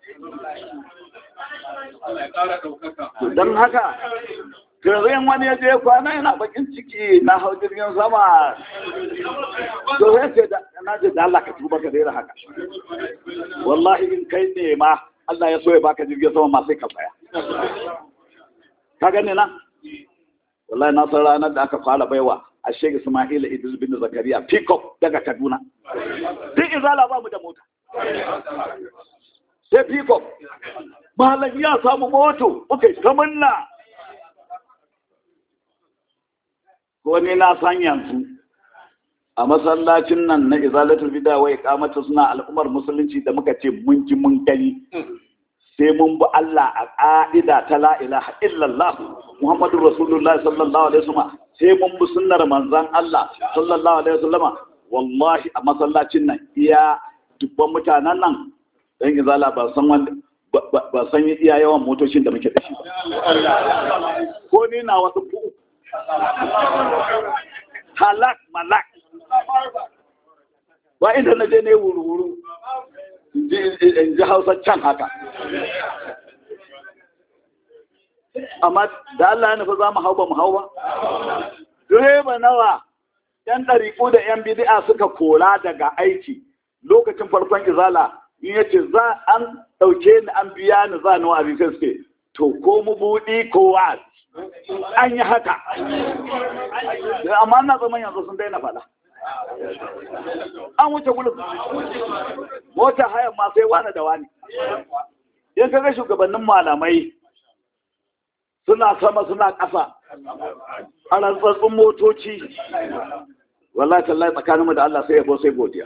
don haka Garin wani ya je kwana yana bakin ciki na hau jirgin sama. To sai ce na ce da Allah ka tuba ka daina haka. Wallahi in kai ne ma Allah ya so ya baka jirgin sama ma sai ka tsaya. Ka gane na? Wallahi na san ranar da aka fara baiwa a shek ismaila idris bin zakariya pickup daga kaduna duk izala ba mu da mota sai pickup malam ya samu moto muka yi ta munna ko ni na san yanzu a masallacin nan na izalatul bid'a wa iqamata suna al'ummar musulunci da muka ce mun ji mun gani sai mun bi Allah a ƙa'ida ta la ilaha illallah Muhammadu Rasulullah sallallahu alaihi wasallam sai mun bi sunnar manzon Allah sallallahu alaihi wasallam wallahi a masallacin nan iya dubban mutanen nan dan izala ba san wanda ba san iya yawan motocin da muke da shi ko ni na wasu ku halak malak ba inda na je ne wuru-wuru in ji hausa can haka amma da Allah ya nufi za mu hau ba mu hau ba direba nawa yan ɗariƙu da yan bidi'a suka kora daga aiki lokacin farkon izala in ya ce za an ɗauke ni an biya ni za ni wa abin suke to ko mu buɗi ko wa an yi haka amma na zaman yanzu sun daina faɗa an wuce gudun mota hayan ma sai wani da wani in kaga shugabannin malamai suna sama suna ƙasa a rantsatsun motoci wallahi tallahi tsakaninmu da Allah sai yabo sai godiya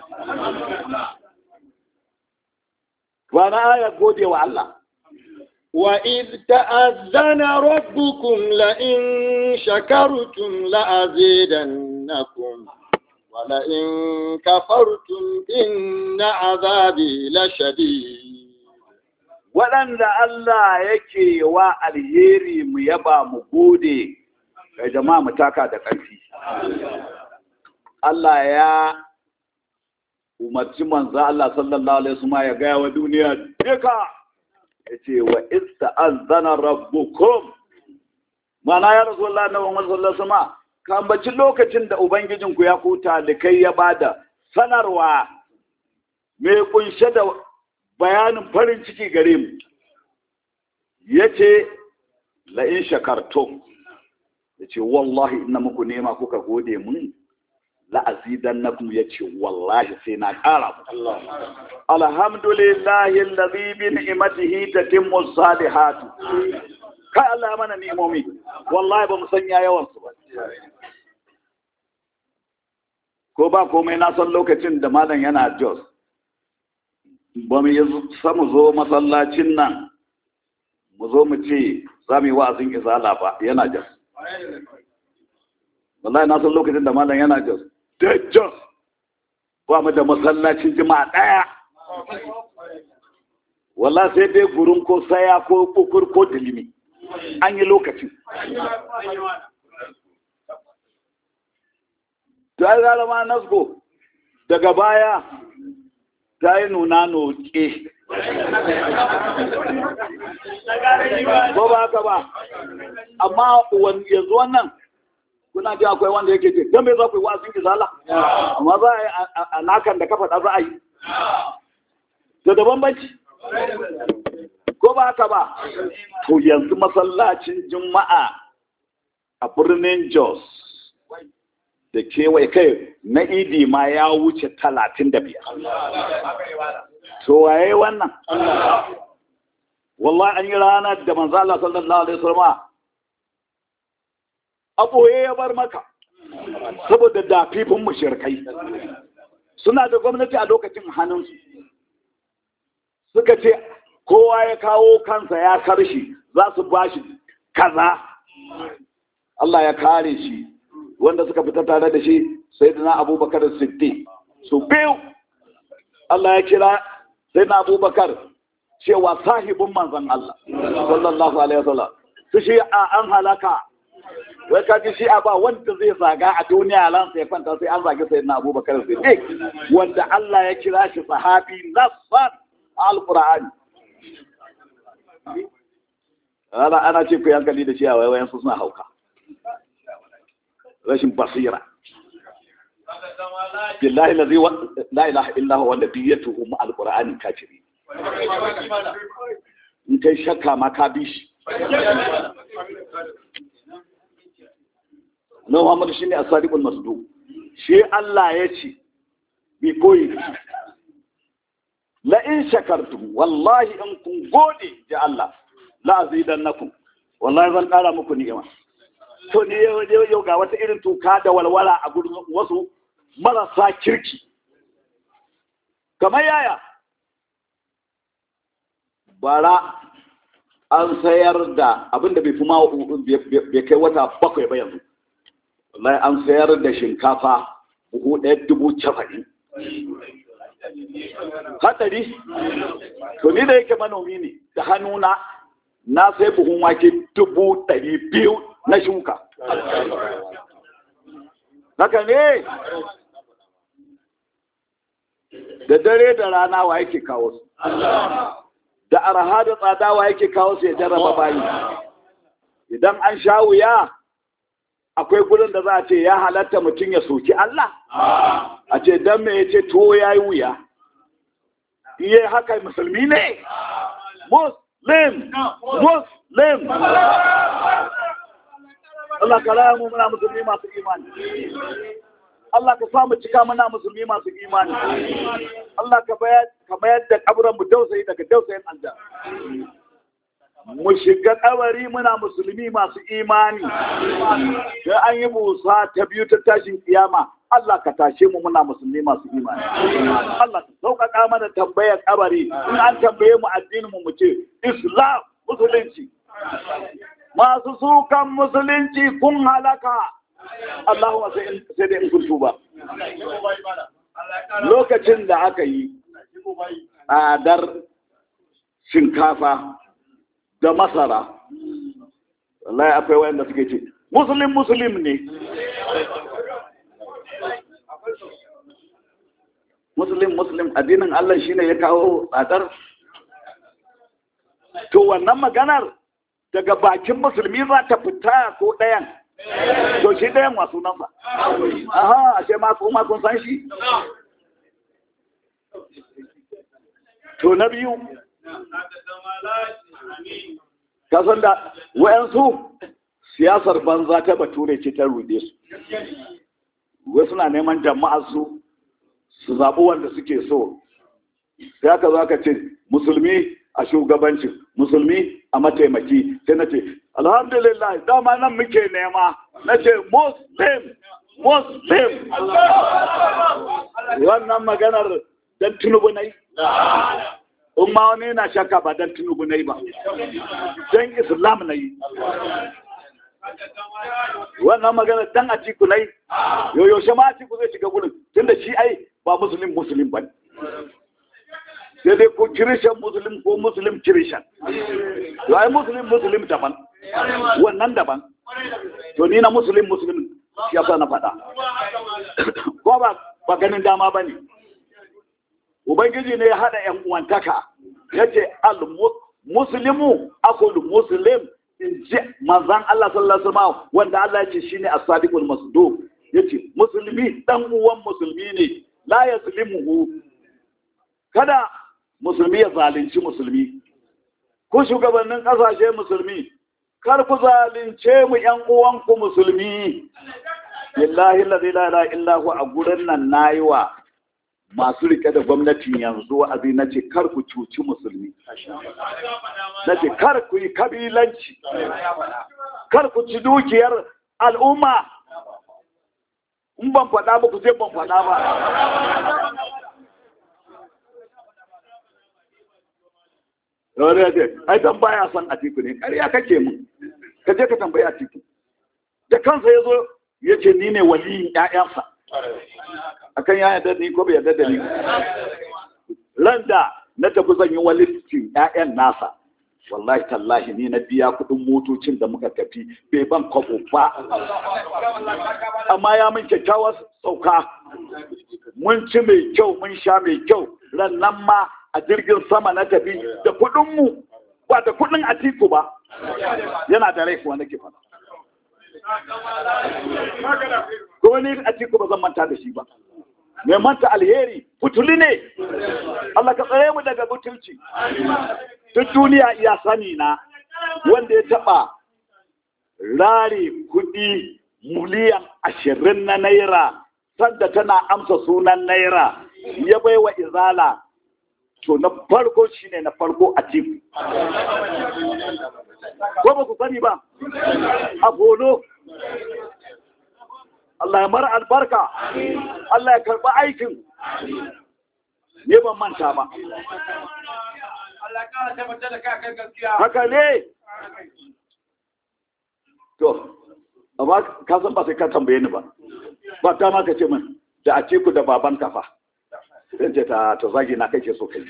ba na aya gode wa Allah وإذ تأذن ربكم لئن شكرتم لأزيدنكم ولئن كفرتم إن عذابي لشديد waɗanda Allah yake wa alheri mu yaba mu gode ga jama'a mu taka da ƙarfi Allah ya umarci manzo Allah sallallahu alaihi wasallam ya gaya wa duniya duka yace wa ista'azana rabbukum mana ya rasulullah na Muhammad sallallahu alaihi wasallam kambaci lokacin da ubangijinku ya kuta da kai ya bada sanarwa mai kunshe da bayanin farin ciki gare mu yace la in shakartum yace wallahi ina muku nema kuka gode mun la'azidannakum yace wallahi sai na ƙara mu alhamdulillahi allazi bi ni'matihi tatimmu salihatu kai Allah ya mana ni'imomi wallahi ba mu sanya yawan su ba ko ba komai na san lokacin da malam yana Jos ba mu yi samu zo masallacin nan mu zo mu ce za mu yi wa'azin izala ba yana Jos wallahi na san lokacin da malam yana Jos da Jos ba mu da masallacin jima'a ɗaya wallahi sai dai gurin ko saya ko kukur ko dilimi an yi lokacin ta yi zalama nasgo daga baya ta yi nuna noke ko ba haka ba amma yanzu wannan kuna ji akwai wanda yake ce don me za ku yi wa'azin izala amma za a yi a nakan da ka faɗa za a yi da da bambanci ko ba haka ba to yanzu masallacin juma'a a birnin jos da kewaye kai na idi ma ya wuce talatin da biyar to waye wannan wallahi an yi ranar da manzo Allah sallallahu alaihi wasallam a ɓoye ya bar maka saboda dafifin mushirkai suna da gwamnati a lokacin hannunsu suka ce kowa ya kawo kansa ya karshi za su ba shi kaza Allah ya kare shi wanda suka fita tare da shi sai da na abubakar siddi su biyu Allah ya kira sai na abubakar cewa sahibin manzan Allah sallallahu alaihi wasallam su shi a an halaka wai ka ji shi'a ba wanda zai zaga a duniya lansa ya kwanta sai an zagi sai na abubakar siddiq wanda Allah ya kira shi sahabi nassan alqur'ani ana ana ce ku yankali da shi'a wai wayan su suna hauka rashin basira billahi lazi la ilaha illa huwa wanda biyatuhu mu alqur'ani kafiri in kai shakka ma ka bi shi na Muhammadu shine as-sadiqul masduq shi Allah ya ce bi koyi la in shakartum wallahi in kun gode ji Allah la azidannakum wallahi zan kara muku ni'ima to ne yau ga wata irin tuka da walwala a gurin wasu marasa kirki kamar yaya bara an sayar da abinda bai fi ma bai kai wata bakwai ba yanzu wallahi an sayar da shinkafa buhu ɗaya dubu cafa'in hatsari to ni da yake manomi ne da hannuna na sai buhun wake dubu ɗari biyu na shuka haka ne da dare da rana wa yake kawo su da arha da tsada wa yake kawo su ya jarraba bayi idan an sha wuya akwai gurin da za a ce ya halatta mutum ya soki Allah a ce dan me ya ce to ya yi wuya iya haka musulmi ne muslim muslim Allah ka raya mu muna musulmi masu imani Allah ka samu cika muna musulmi masu imani Allah ka bayar da kaburan mu dausayi daga dausayin aljanna mu shiga kabari muna musulmi masu imani da an yi musa ta biyu ta tashin kiyama Allah ka tashe mu muna musulmi masu imani Allah ka sauƙaƙa mana tambayar kabari in an tambaye mu addinin mu mu ce Islam musulunci masu sukan musulunci kun halaka Allahumma sai sai dai in kun tuba lokacin da aka yi tsadar shinkafa da masara wallahi akwai wayanda suke ce muslim muslim ne muslim muslim addinin Allah shine ya kawo tsadar to wannan maganar daga bakin musulmi za ta fita ko ɗayan to shi ɗayan masu nan ba aha ashe ma kuma kun san shi to na biyu kasan da wayansu siyasar banza ta bature ce ta rude su wasu na neman jama'a su su zaɓi wanda suke so sai aka zo aka ce musulmi a shugabancin musulmi a mataimaki sai na ce alhamdulillah dama nan muke nema na ce muslim muslim wannan maganar don tunubu na yi in ma wani yana shakka ba don tunubu na yi ba don islam na yi wannan magana dan atiku na yi yoyoshe ma atiku zai shiga gudun tunda shi ai ba musulun musulun ba sai dai ko kirishan musulun ko musulun kirishan to ai musulun musulun daban wannan daban to ni na musulun musulun shi yasa na faɗa ko ba ba ganin dama ba ne ubangiji ne ya haɗa yan uwantaka ya ce al-muslimu akul muslim in ji manzan Allah sallallahu alaihi wasallam wanda Allah ya ce shine as-sadiqul masduq yace musulmi dan uwan musulmi ne la yaslimuhu kada musulmi ya zalunci musulmi ku shugabannin kasashe musulmi kar ku zalunce mu yan uwanku musulmi billahi la ilaha illa hu a gurin nan nayi wa masu rike da gwamnatin yanzu abi na ce kar ku cuci musulmi na ce kar ku yi kabilanci kar ku ci dukiyar al'umma in ban faɗa ba ku ce ban faɗa ba Yawar ya ce, ai dan baya son a tiku ne, ƙarya kake mu, ka je ka tambayi a tiku. Da kansa ya zo ya ce ni ne waliyin ‘ya'yansa. akan ya yarda ni ko bai yarda da ni ran da na tafi zan yi walistin ƴaƴan nasa wallahi tallahi ni na biya kuɗin motocin da muka tafi bai ban kwabo ba amma ya min kyakkyawar sauka mun ci mai kyau mun sha mai kyau ran nan ma a jirgin sama na tafi da kuɗin mu ba da kuɗin atiku ba yana da rai kuwa nake faɗa ko ni atiku ba zan manta da shi ba mai manta alheri butuli ne Allah ka tsare mu daga butulci duk duniya iya sani na wanda ya taba rare kudi miliyan ashirin na naira sanda tana amsa sunan naira ya bai wa izala to na farko shine na farko a cikin ko ba ku sani ba a bolo Allah ya mara albarka Allah ya karɓi aikin ne ban manta ba Allah ya kara tabbatar da kai gaskiya. haka ne to amma ka san ba sai ka tambaye ni ba ba ta ma ka ce min da a ce ku da baban kafa zan ce ta to zagi na kai ke so kai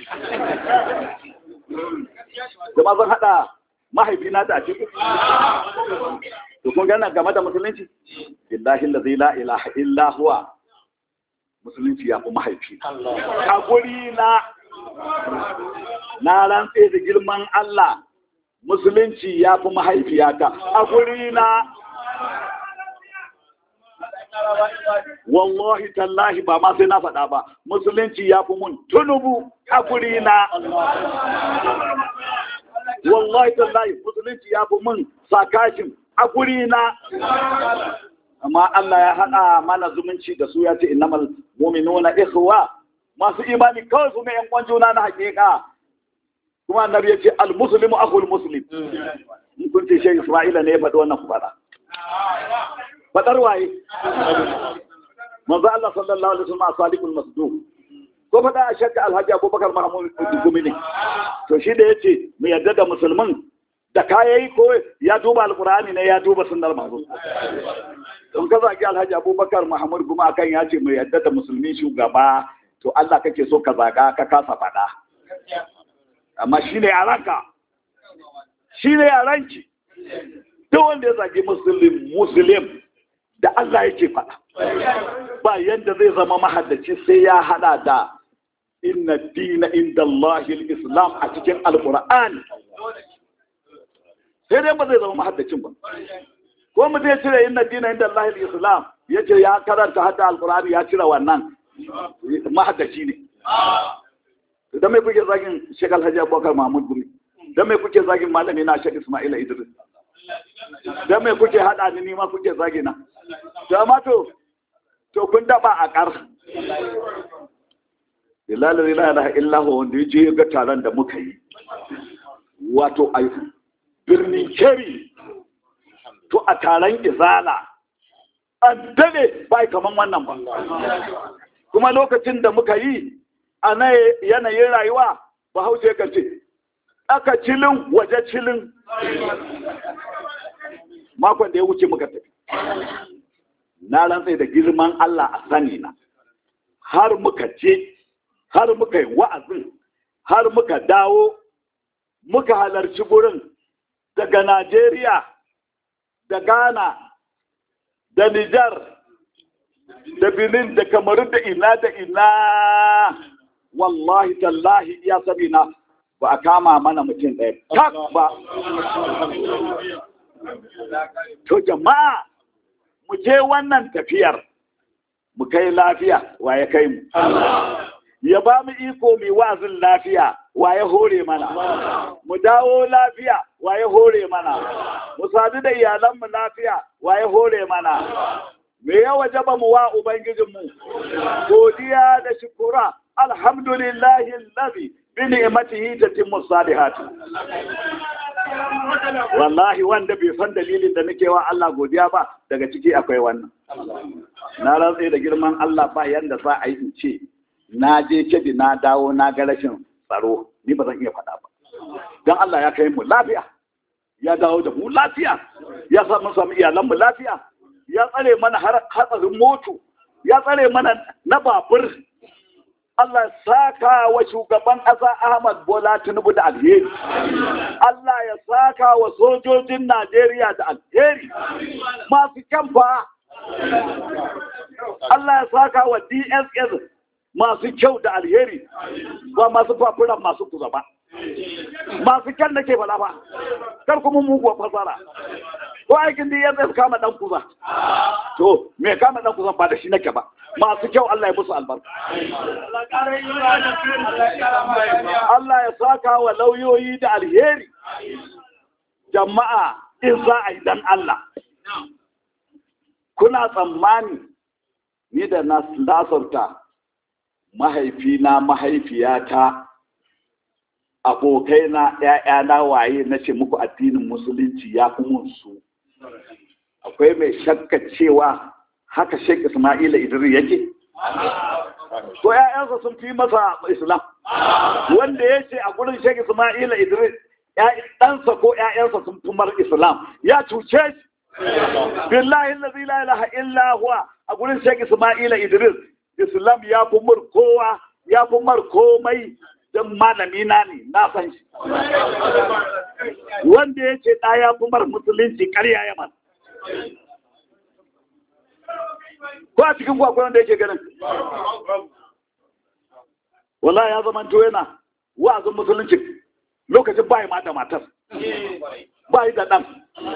da ma zan haɗa mahaifina da a ce to kun gana game da musulunci billahi la la ilaha illa huwa musulunci ya fi mahaifi a guri na na rantse da girman Allah musulunci ya fi mahaifiyata a guri na wallahi tallahi ba ma sai na faɗa ba musulunci ya fi mun tunubu a guri na wallahi tallahi musulunci ya fi mun sakashin a guri na amma Allah ya haɗa mana zumunci da su ya ce innamal mu'minuna ikhwa masu imani kawai su ne yan uwan juna na hakika kuma annabi ya ce al muslimu akhul muslim in kun ce shi Isra'ila ne ya faɗi wannan ku faɗa faɗar waye manzo Allah sallallahu alaihi wasallam asalikul masduq ko faɗa a shakka alhaji abubakar mahmud gumi ne to shi da yace mu yadda da musulmin da kayayi ko ya duba alqur'ani ne ya duba sunnar manzo don ka zagi alhaji abubakar mahmud gumi akan ya ce mu yadda da musulmi shugaba to Allah kake so ka zaga ka kasa faɗa amma shine yaranka shine yaranki duk wanda ya zagi muslim muslim da Allah yake faɗa ba yadda zai zama mahaddaci sai ya hada da inna dina inda Allahil Islam a cikin Alƙur'ani sai dai ba zai zama mahaddacin ba ko mu zai cire inna dina inda Allahil Islam ya ce ya karanta hadda Alƙur'ani ya cire wannan mahaddaci ne da mai kuke zagin Sheikh Alhaji Abubakar Mahmud Gumi da mai kuke zagin malami na Sheikh Ismail Idris da mai kuke hada ni ma kuke zagina da ma to to kun daba a kar Bilal la ilaha illa huwa wanda yaje ga taron da muka yi wato a birnin Keri to a taron Izala an dade bai kaman wannan ba kuma lokacin da muka yi a na yanayin rayuwa bahaushe kan ce aka cilin waje cilin makon da ya wuce muka tafi na rantsai da girman Allah a sani na har muka je har muka yi wa'azin har muka dawo muka halarci gurin daga Najeriya da Ghana da Nijar da Benin da Kamaru da ina da ina wallahi tallahi ya sabina ba a kama mana mutum ɗaya tak ba to jama'a mu je wannan tafiyar mu kai lafiya wa ya kai mu ya ba mu iko mai wa'azin lafiya wa ya hore mana mu dawo lafiya wa ya hore mana mu sadu da iyalanmu lafiya wa ya hore mana me ya wajaba mu wa ubangijinmu godiya da shukura alhamdulillahi allazi bi ni'matihi tatimmu salihati wallahi wanda bai san dalilin da nake wa Allah godiya ba daga ciki akwai wannan na rantse da girman Allah ba yanda za a yi in ce na je kedi na dawo na ga rashin tsaro ni ba zan iya faɗa ba don Allah ya kai mu lafiya ya dawo da mu lafiya ya sa mun samu iyalan mu lafiya ya tsare mana hatsarin moto ya tsare mana na babur Allah ya saka wa shugaban ƙasa Ahmad Bola Tinubu da alheri. Allah ya saka wa sojojin Najeriya da alheri. Masu kyamfa. Allah ya saka wa DSS masu kyau da alheri. Ba masu fafuran masu kuza ba. Masu kyan da ke fada ba. Kar kuma muguwa fasara. Ko aikin DSS kama dan kuza. To, me kama dan kuza ba da shi nake ba. masu kyau Allah ya musu albarka. Allah ya saka wa lauyoyi da alheri. Jama'a in za a yi dan Allah. kuna tsammani ni da na lasarta mahaifina mahaifiyata abokaina ‘ya'yana waye na ce muku addinin musulunci ya fi mun su akwai mai shakka cewa haka Sheikh Ismaila Idris yake to ‘ya'yansa sun fi masa Islam wanda ya ce a gurin Sheikh Ismaila Idris ɗansa ko ‘ya'yansa sun fi mar Islam ya cuce shi billahi allazi la ilaha illa huwa a gurin Sheikh Ismaila Idris Islam ya fi mur kowa ya fi mar komai don malami na ne na san shi wanda ya ce ɗa ya fi mar musulunci ƙarya ya man ko a cikin kwakwai wanda yake ganin wala ya zama to yana wa'azin musulunci lokacin bayi ma da matar bayi da ɗan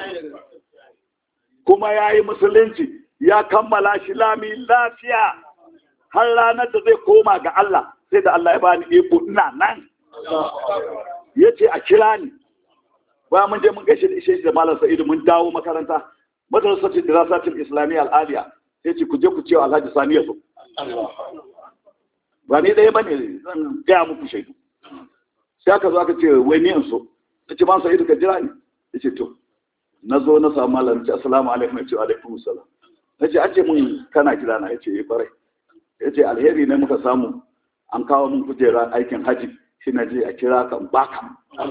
kuma ya yi musulunci ya kammala shi lami lafiya har ranar da zai koma ga Allah sai da Allah ya bani iko ina nan ya ce a kira ni bayan mun je mun gaishe da ishe da malam sa'idu mun dawo makaranta madrasatin dirasatin islamiyya al'aliya sai ce ku je ku ce wa alhaji sani ya zo ba ni ɗaya bane zan gaya muku shaidu sai aka zo aka ce wai ni in so na ce man sa'idu ka jira ni ya ce to na zo na samu malam ce assalamu alaikum ya ce alaikum salam na ce an ce mun kana kira na ya ce ya kwarai ya ce alheri ne muka samu an kawo mun kujera aikin haji shi na je a kira kan baka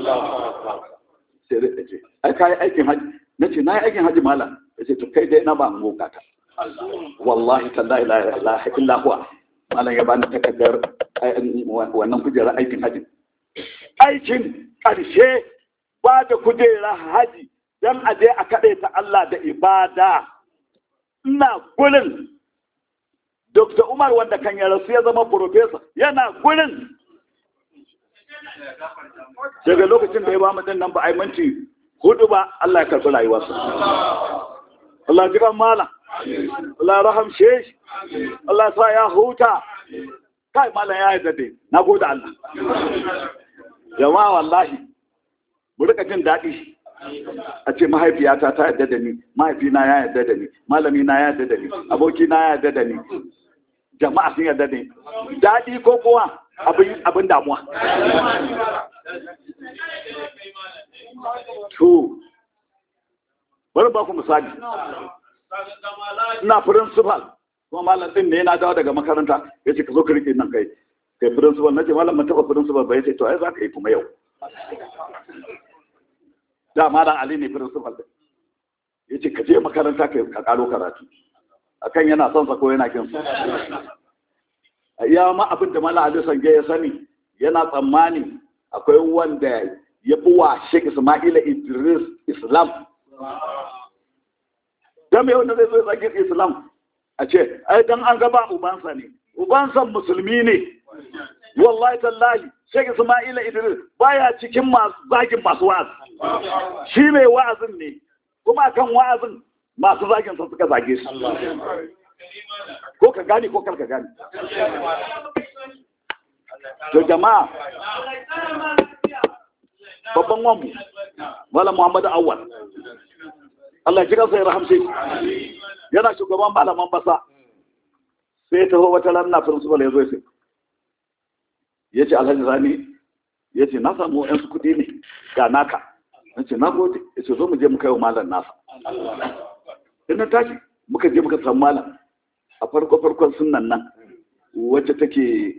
sai da ce ai kayi aikin haji na ce na yi aikin haji malam ya ce to kai dai na ba an gogata wallahi tallahi la ilaha illa huwa malam ya bani takardar wannan kujera aikin haji aikin ƙarshe ba da kujera haji don a je a kaɗe ta Allah da ibada ina gurin Dr. Umar wanda kan ya rasu ya zama profesa yana gurin daga lokacin da ya ba mu din nan ba a yi minti hudu ba Allah ya karɓi rayuwarsa Allah ji kan mala Allah ya rahamshe shi Allah ya sa ya huta kai malam ya yi dade na gode Allah jama'a wallahi mu rika jin daɗi a ce mahaifiyata ta yarda da ni mahaifina ya yarda da ni malami na ya yarda da ni aboki na ya yarda da ni jama'a sun yarda da ni daɗi ko kuwa abin damuwa to bari ba ku misali ina principal kuma malam din ne yana dawo daga makaranta ya ce ka zo ka rike nan kai kai principal na ce malam mun taɓa principal ba ya ce to ai za ka yi kuma yau da malam ali ne principal din ya ce ka je makaranta ka karo karatu akan yana son sa ko yana kin sa ya ma abin da malam ali sange ya sani yana tsammani akwai wanda ya fi wa Sheikh Ismaila Idris Islam dan me wanda zai zo ya Islam a ce ai dan an gaba ubansa ne ubansa musulmi ne wallahi tallahi Sheikh Ismaila Idris baya cikin masu zagin masu wa'azi shi mai wa'azin ne kuma kan wa'azin masu zagin sa suka zage shi ko ka gane ko kar ka gane to jama'a babban wanmu Malam Muhammadu Awwal Allah ji kansa ya rahamshe yana shugaban malaman basa sai taho wata ranar principal ya zo sai ya ce alhaji zani ya ce na samu yansu kuɗi ne ga naka na ce na gode ya ce zo mu je mu kai wa malam nasa ina tashi muka je muka samu malam a farko farkon sunan nan wacce take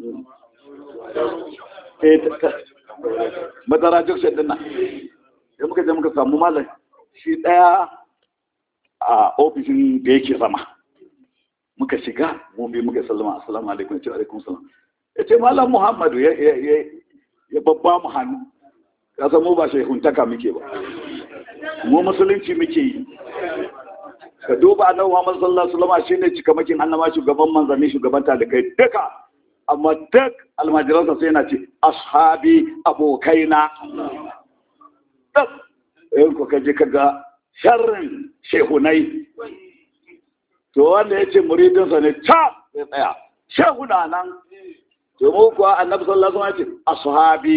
madara junction din nan ya muka je muka samu malam shi ɗaya a ofishin da yake zama muka shiga mu bi muka sallama assalamu alaikum ce alaikum salam ya ce malam muhammadu ya babba mu hannu ka san mu ba shehuntaka muke ba mu musulunci muke yi ka duba annabi muhammad sallallahu alaihi wasallam shine cikamakin annaba shugaban manzanni shugaban talikai duka amma duk almajiransa sai yana ce ashabi abokaina duk in ku kaje kaga sharrin shehunai to wanda ya ce muridinsa ne ta ya tsaya shehuna nan to mu kuwa annabi sallallahu alaihi wasallam ce ashabi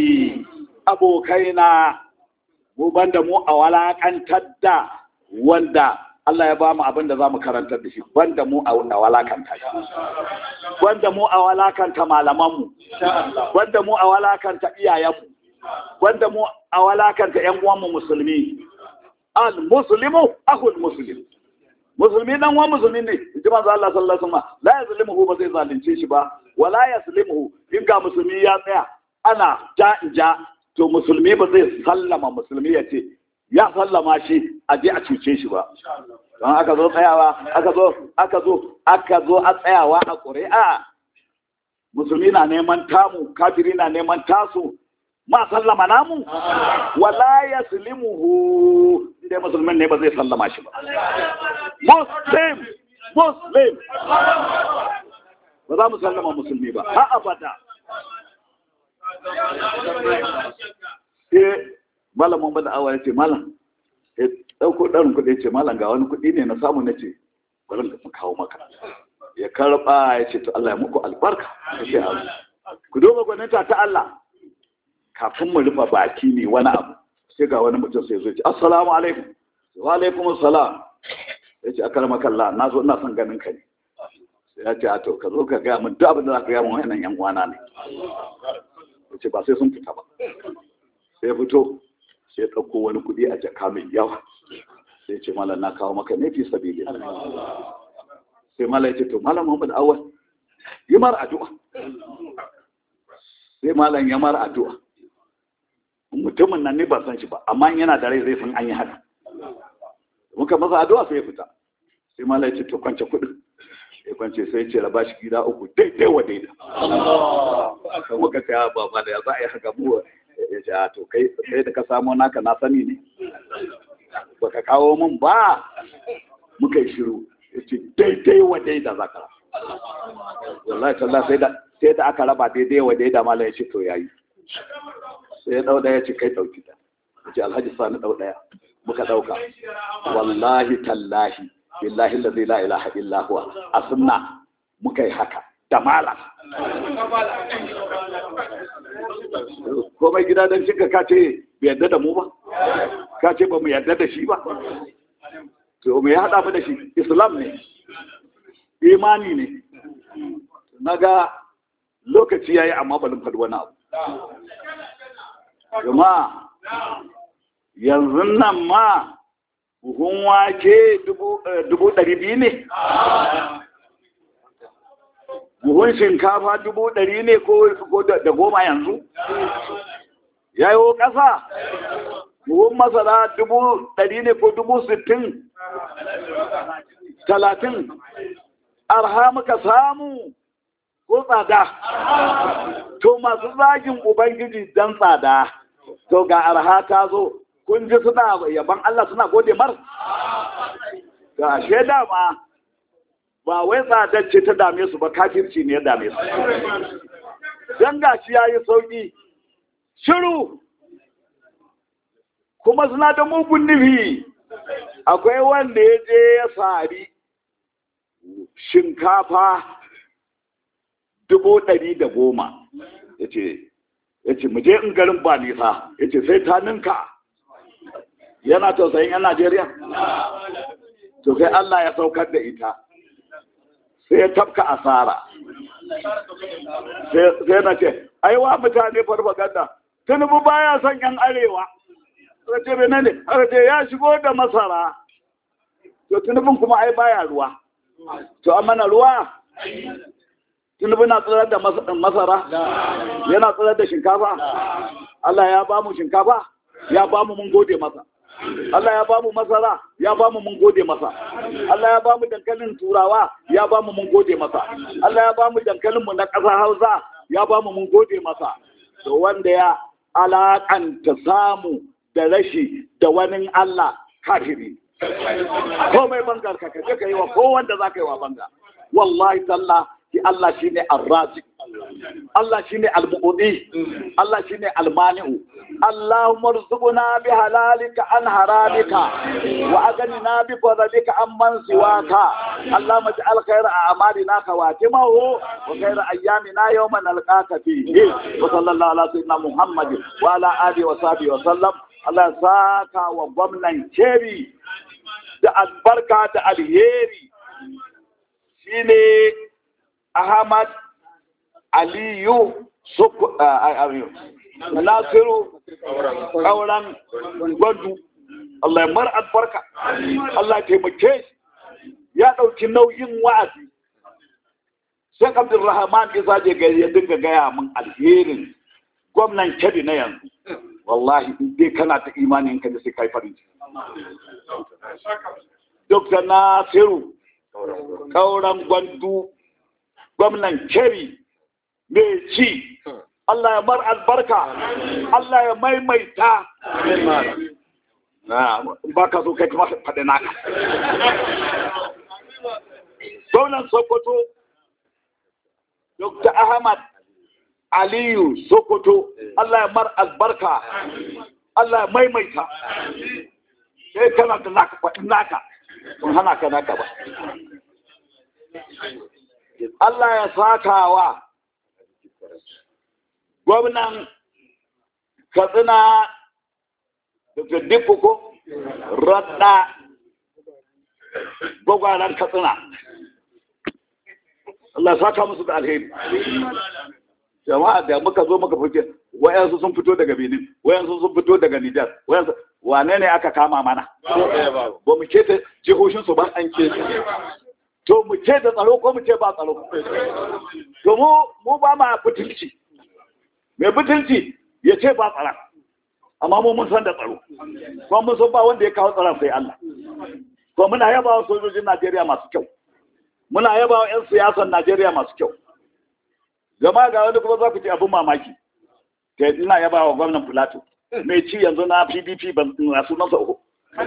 abokaina mu banda mu a walakantar da wanda Allah ya ba mu abin da za mu karantar da shi banda mu a walakanta shi banda mu a walakanta malamanmu banda mu a walakanta iyayenmu banda mu a walakanta ƴan uwanmu musulmi al muslimu akhul muslim musulmi dan uwan musulmi ne ji manzo Allah sallallahu alaihi wasallam la yazlimuhu ba zai zalunce shi ba wala yaslimuhu in ga musulmi ya tsaya ana ja ja to musulmi ba zai sallama musulmi ya ce ya sallama shi a je a cuce shi ba don aka zo tsayawa aka zo aka zo aka zo a tsayawa a ƙuri'a musulmi na neman tamu kafiri na neman tasu ma sallama namu wala yaslimuhu inda musulmin ne ba zai sallama shi ba muslim muslim ba za mu sallama musulmi ba ha abada sai malamin bada awa ya ce malam ya ɗauko ɗarin kuɗi ya ce malam ga wani kuɗi ne na samu na ce bari mu kawo maka ya karɓa ya ce to Allah ya muku albarka ya ce abu ku duba gwaninta ta Allah kafin mu rufe baki ne wani abu sai ga wani mutum sai zo ce assalamu alaikum wa alaikum assalam ya ce akar kalla na zo ina son ganin ka ne sai ya ce a to ka zo ka gaya min duk abin da za ka gaya min wannan yan uwana ne ya ce ba sai sun fita ba sai fito sai ya ɗauko wani kuɗi a jaka mai yawa sai ce malam na kawo maka ne fi sabili sai malam ya ce to malam Muhammad Awal yi mara addu'a sai malam ya mara addu'a mutumin nan ne ba san shi ba amma yana da rai zai san an yi haka muka masa addu'a sai ya fita sai malam ya ce to kwance kuɗin ya kwance sai ya ce raba shi gida uku daidai wa daida muka ce ba ba da ya za a yi haka mu ya ce to kai sai da ka samo naka na sani ne ba ka kawo min ba muka yi shiru ya ce daidai wa daida za ka wallahi tallah sai da sai da aka raba daidai wa daida mala ya ce to yayi sai ya dau daya ce kai dauki ta ya ce alhaji sani dau daya muka dauka wallahi tallahi billahi allazi la ilaha illa huwa a sunna muka yi haka da malam komai gida don cika ka ce bai yarda da mu ba ka ce ba mu yarda da shi ba to mu ya haɗa mu da shi islam ne imani ne na ga lokaci ya yi amma balin faɗi wani abu jama'a yanzu nan ma buhun wake dubu ɗari biyu ne buhun shinkafa dubu ɗari ne ko da goma yanzu ya yi ƙasa buhun masara dubu ɗari ne ko dubu sittin talatin arha muka samu ko tsada to masu zagin ubangiji don tsada to ga arha ta zo kun ji suna yaban Allah suna gode mar ga shaida ma ba wai tsadar ce ta dame su ba kafirci ne ya dame su don gashi ya yi sauƙi shiru kuma suna da mugun nufi akwai wanda ya je ya sari shinkafa dubu ɗari da goma ya ce ya ce muje in garin ba nisa ya ce sai ta ninka yana tausayin yan najeriya to sai allah ya saukar da ita sai ya tafka asara sai na ce aiwa mutane farfaganda tunubu baya son yan arewa aka ce bai ne aka ce ya shigo da masara to tunubin kuma ai baya ruwa to a mana ruwa tunubu na tsirar da masara yana tsirar da shinkafa Allah ya ba mu shinkafa ya ba mu mun gode masa Allah ya ba mu masara ya ba mu mun gode masa Allah ya ba mu dankalin turawa ya ba mu mun gode masa Allah ya ba mu dankalin mu na ƙasa Hausa ya ba mu mun gode masa to wanda ya alakanta samu da rashi da wani Allah kafiri komai bangar ka kaje ka yi wa ko wanda za ka yi wa banga wallahi talla ki Allah shine ar-razi Allah shine al-mu'ti Allah shine al-mani'u Allahumma rzuqna bi halalika an haramika wa aghnina bi fadlika amman siwaka Allahumma ij'al khayra a'malina khawatimahu wa khayra ayyamina yawma nalqaka fihi wa sallallahu ala sayyidina Muhammad wa ala alihi wa sahbihi wa sallam Allah ya saka wa gwamnan Kebbi da albarka da alheri shine Ahmad Aliyu Soko Nasiru kauran gwandu Allah ya mar albarka Allah ya taimake shi ya ɗauki nauyin wa'azi sai Abdulrahman Isa je gari ya dinga gaya min alherin gwamnan Kebbi na yanzu wallahi in dai kana ta imanin ka da sai kai farin ciki Dr. Nasiru kauran gwandu gwamnan Kebbi mai ci Allah ya mar albarka Allah ya maimaita na ba ka so kai kuma faɗi naka gwamnan Sokoto Dr. Ahmad Aliyu Sokoto Allah ya mar albarka Allah ya maimaita sai kana da naka faɗi naka sun hana ka naka ba Allah ya sakawa gwamnan Katsina da Dikko ko Radda gwagwaran Katsina Allah ya saka musu da alheri jama'a da muka zo muka fice wayansu sun fito daga Benin wayansu sun fito daga Nijar wayansu wane ne aka kama mana ba mu ce ta jihohin su ba an ce to mu ce da tsaro ko mu ce ba tsaro to mu mu ba ma butulci mai butulci ya ce ba tsara amma mu mun san da tsaro kuma mun san ba wanda ya kawo tsaron sai Allah to muna yaba wa sojojin Najeriya masu kyau muna yaba wa 'yan siyasan Najeriya masu kyau gama ga wani kuma za ku ce abin mamaki ke ina yaba wa gwamnan Filato mai ci yanzu na PDP ban na sunansa uku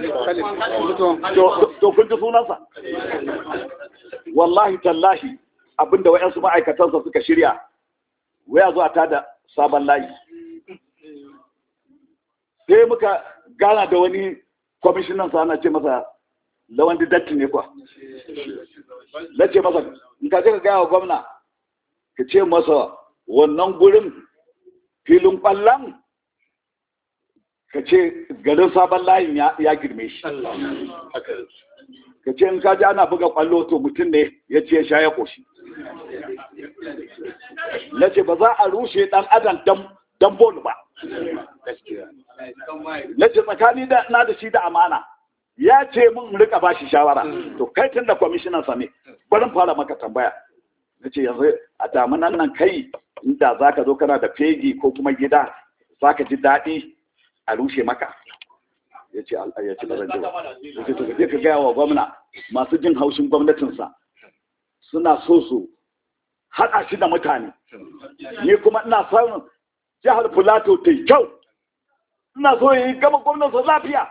to kun ji sunansa wallahi tallahi abinda wa'yansu ma'aikatansa suka shirya waya zuwa ta da sabon layi sai muka gana da wani kwamishinan sa ana ce masa lawan datti ne kuwa na ce masa in ka ce ka gaya wa gwamna ka ce masa wannan gurin filin kwallon ka ce garin sabon layin ya girme shi ka ce in ka ji ana buga kwallo to mutum ne ya ce ya sha ya koshi na ce ba za a rushe dan adam dan bol ba na ce tsakani na da shi da amana ya ce mun rika ba shi shawara to kai tun da kwamishinan sa ne barin fara maka tambaya na ce yanzu a damunan nan kai inda za ka zo kana da fegi ko kuma gida za ka ji daɗi a rushe maka ya ce ya ce bazan jiwa ya ce to ka gaya wa gwamna masu jin haushin gwamnatinsa suna so su haɗa shi da mutane ni kuma ina son jihar Filato ta yi kyau ina so yi gama gwamnansa lafiya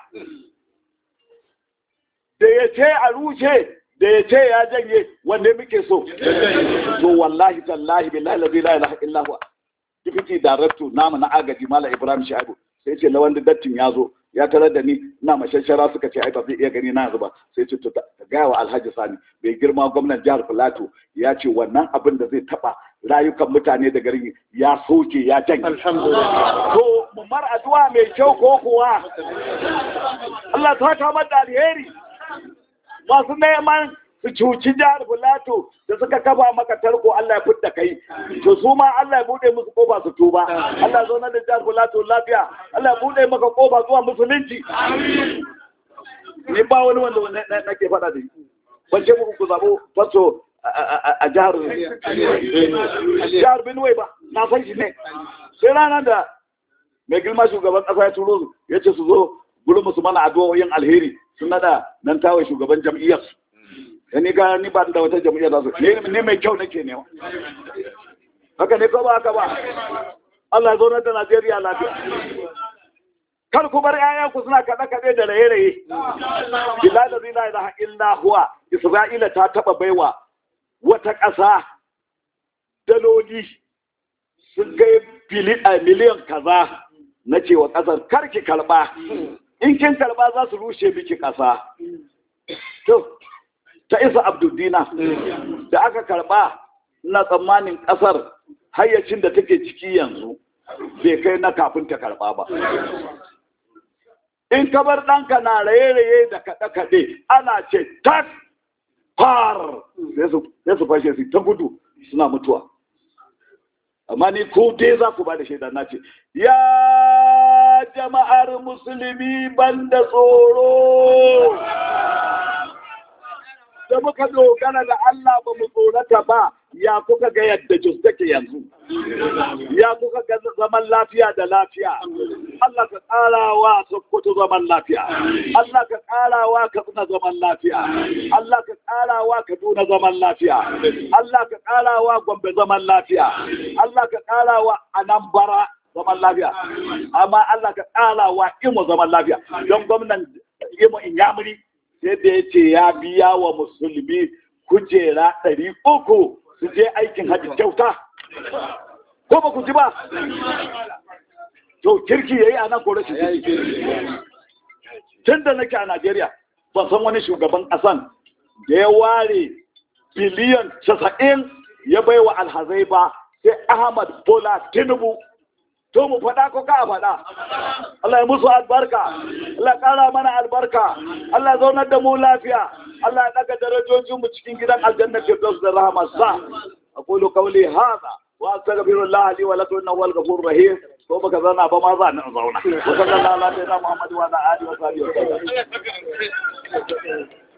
da ya ce a rushe da ya ce ya janye wanda muke so to wallahi tallahi billahi la ilaha illa huwa deputy director namu na agaji mala ibrahim shaibu sai ce lawan dattin ya zo ya tarar da ni ina mashashara suka ce ai ba zai iya gani na yanzu ba sai ce to gaya wa alhaji sani bai girma gwamnan jihar filato ya ce wannan abin da zai taba rayukan mutane da garin ya soke ya janye to mu mar addu'a mai kyau ko kuwa Allah ta kama da alheri masu neman su cuci jihar Filato da suka kafa maka tarko Allah ya fidda kai to su ma Allah ya bude musu kofa su tuba Allah zo na da jihar Filato lafiya Allah ya bude maka kofa zuwa musulunci ni ba wani wanda nake faɗa da shi ban ce muku ku zabo faso a jihar jihar Benue ba na san shi ne sai ranar da mai girma shugaban ƙasa ya turo su ya ce su zo gurin musu mana addu'o'in alheri sun nada nan tawaye shugaban jam'iyyar su ni ga ni ba da wata jam'iyyar su ne mai kyau nake nema haka ne ko ba haka ba Allah ya zo da Najeriya lafiya kar ku bar ƴaƴan ku suna kaɗe kaɗe da raye raye bilal la ilaha illa huwa isra'ila ta taba baiwa wata ƙasa daloli sun kai miliyan kaza na cewa ƙasar karki karɓa in kin karɓa za su rushe miki ƙasa to ta isa abdudina da aka karɓa na tsammanin ƙasar hayyacin da take ciki yanzu bai kai na kafin ta karɓa ba in ka bar ɗanka na raye-raye da kaɗe-kaɗe ana ce tak far sai su fashe su ta gudu suna mutuwa amma ni ko dai za ku ba da shaida na ce ya jama'ar musulmi banda tsoro da muka dogara da Allah ba mu tsorata ba ya kuka ga yadda jus take yanzu ya kuka ga zaman lafiya da lafiya Allah ka ƙara wa Sokoto zaman lafiya Allah ka ƙara wa Katsina zaman lafiya Allah ka ƙara wa Kaduna zaman lafiya Allah ka ƙara wa Gombe zaman lafiya Allah ka ƙara wa Anambra zaman lafiya amma Allah ka ƙara wa Imo zaman lafiya don gwamnan Imo Inyamuri sai da ya ce ya biya wa musulmi kujera ɗari uku su je aikin hajji kyauta ko ba ku ji ba to kirki ya yi a nan ko rashin tun da nake a najeriya ban san wani shugaban ƙasan da ya ware biliyan casa'in ya bai wa alhazai ba sai ahmad bola tinubu to mu faɗa ko ka faɗa Allah ya musu albarka Allah ya ƙara mana albarka Allah ya zaunar da mu lafiya Allah ya daga darajojin mu cikin gidan aljanna firdaus da rahmatsa aqulu qawli hadha wa astaghfirullah li wa lakum innahu huwal ghafurur rahim ko baka zauna ba ma za ni zauna wa sallallahu alaihi wa sallam Muhammad wa ala alihi wa sahbihi wa sallam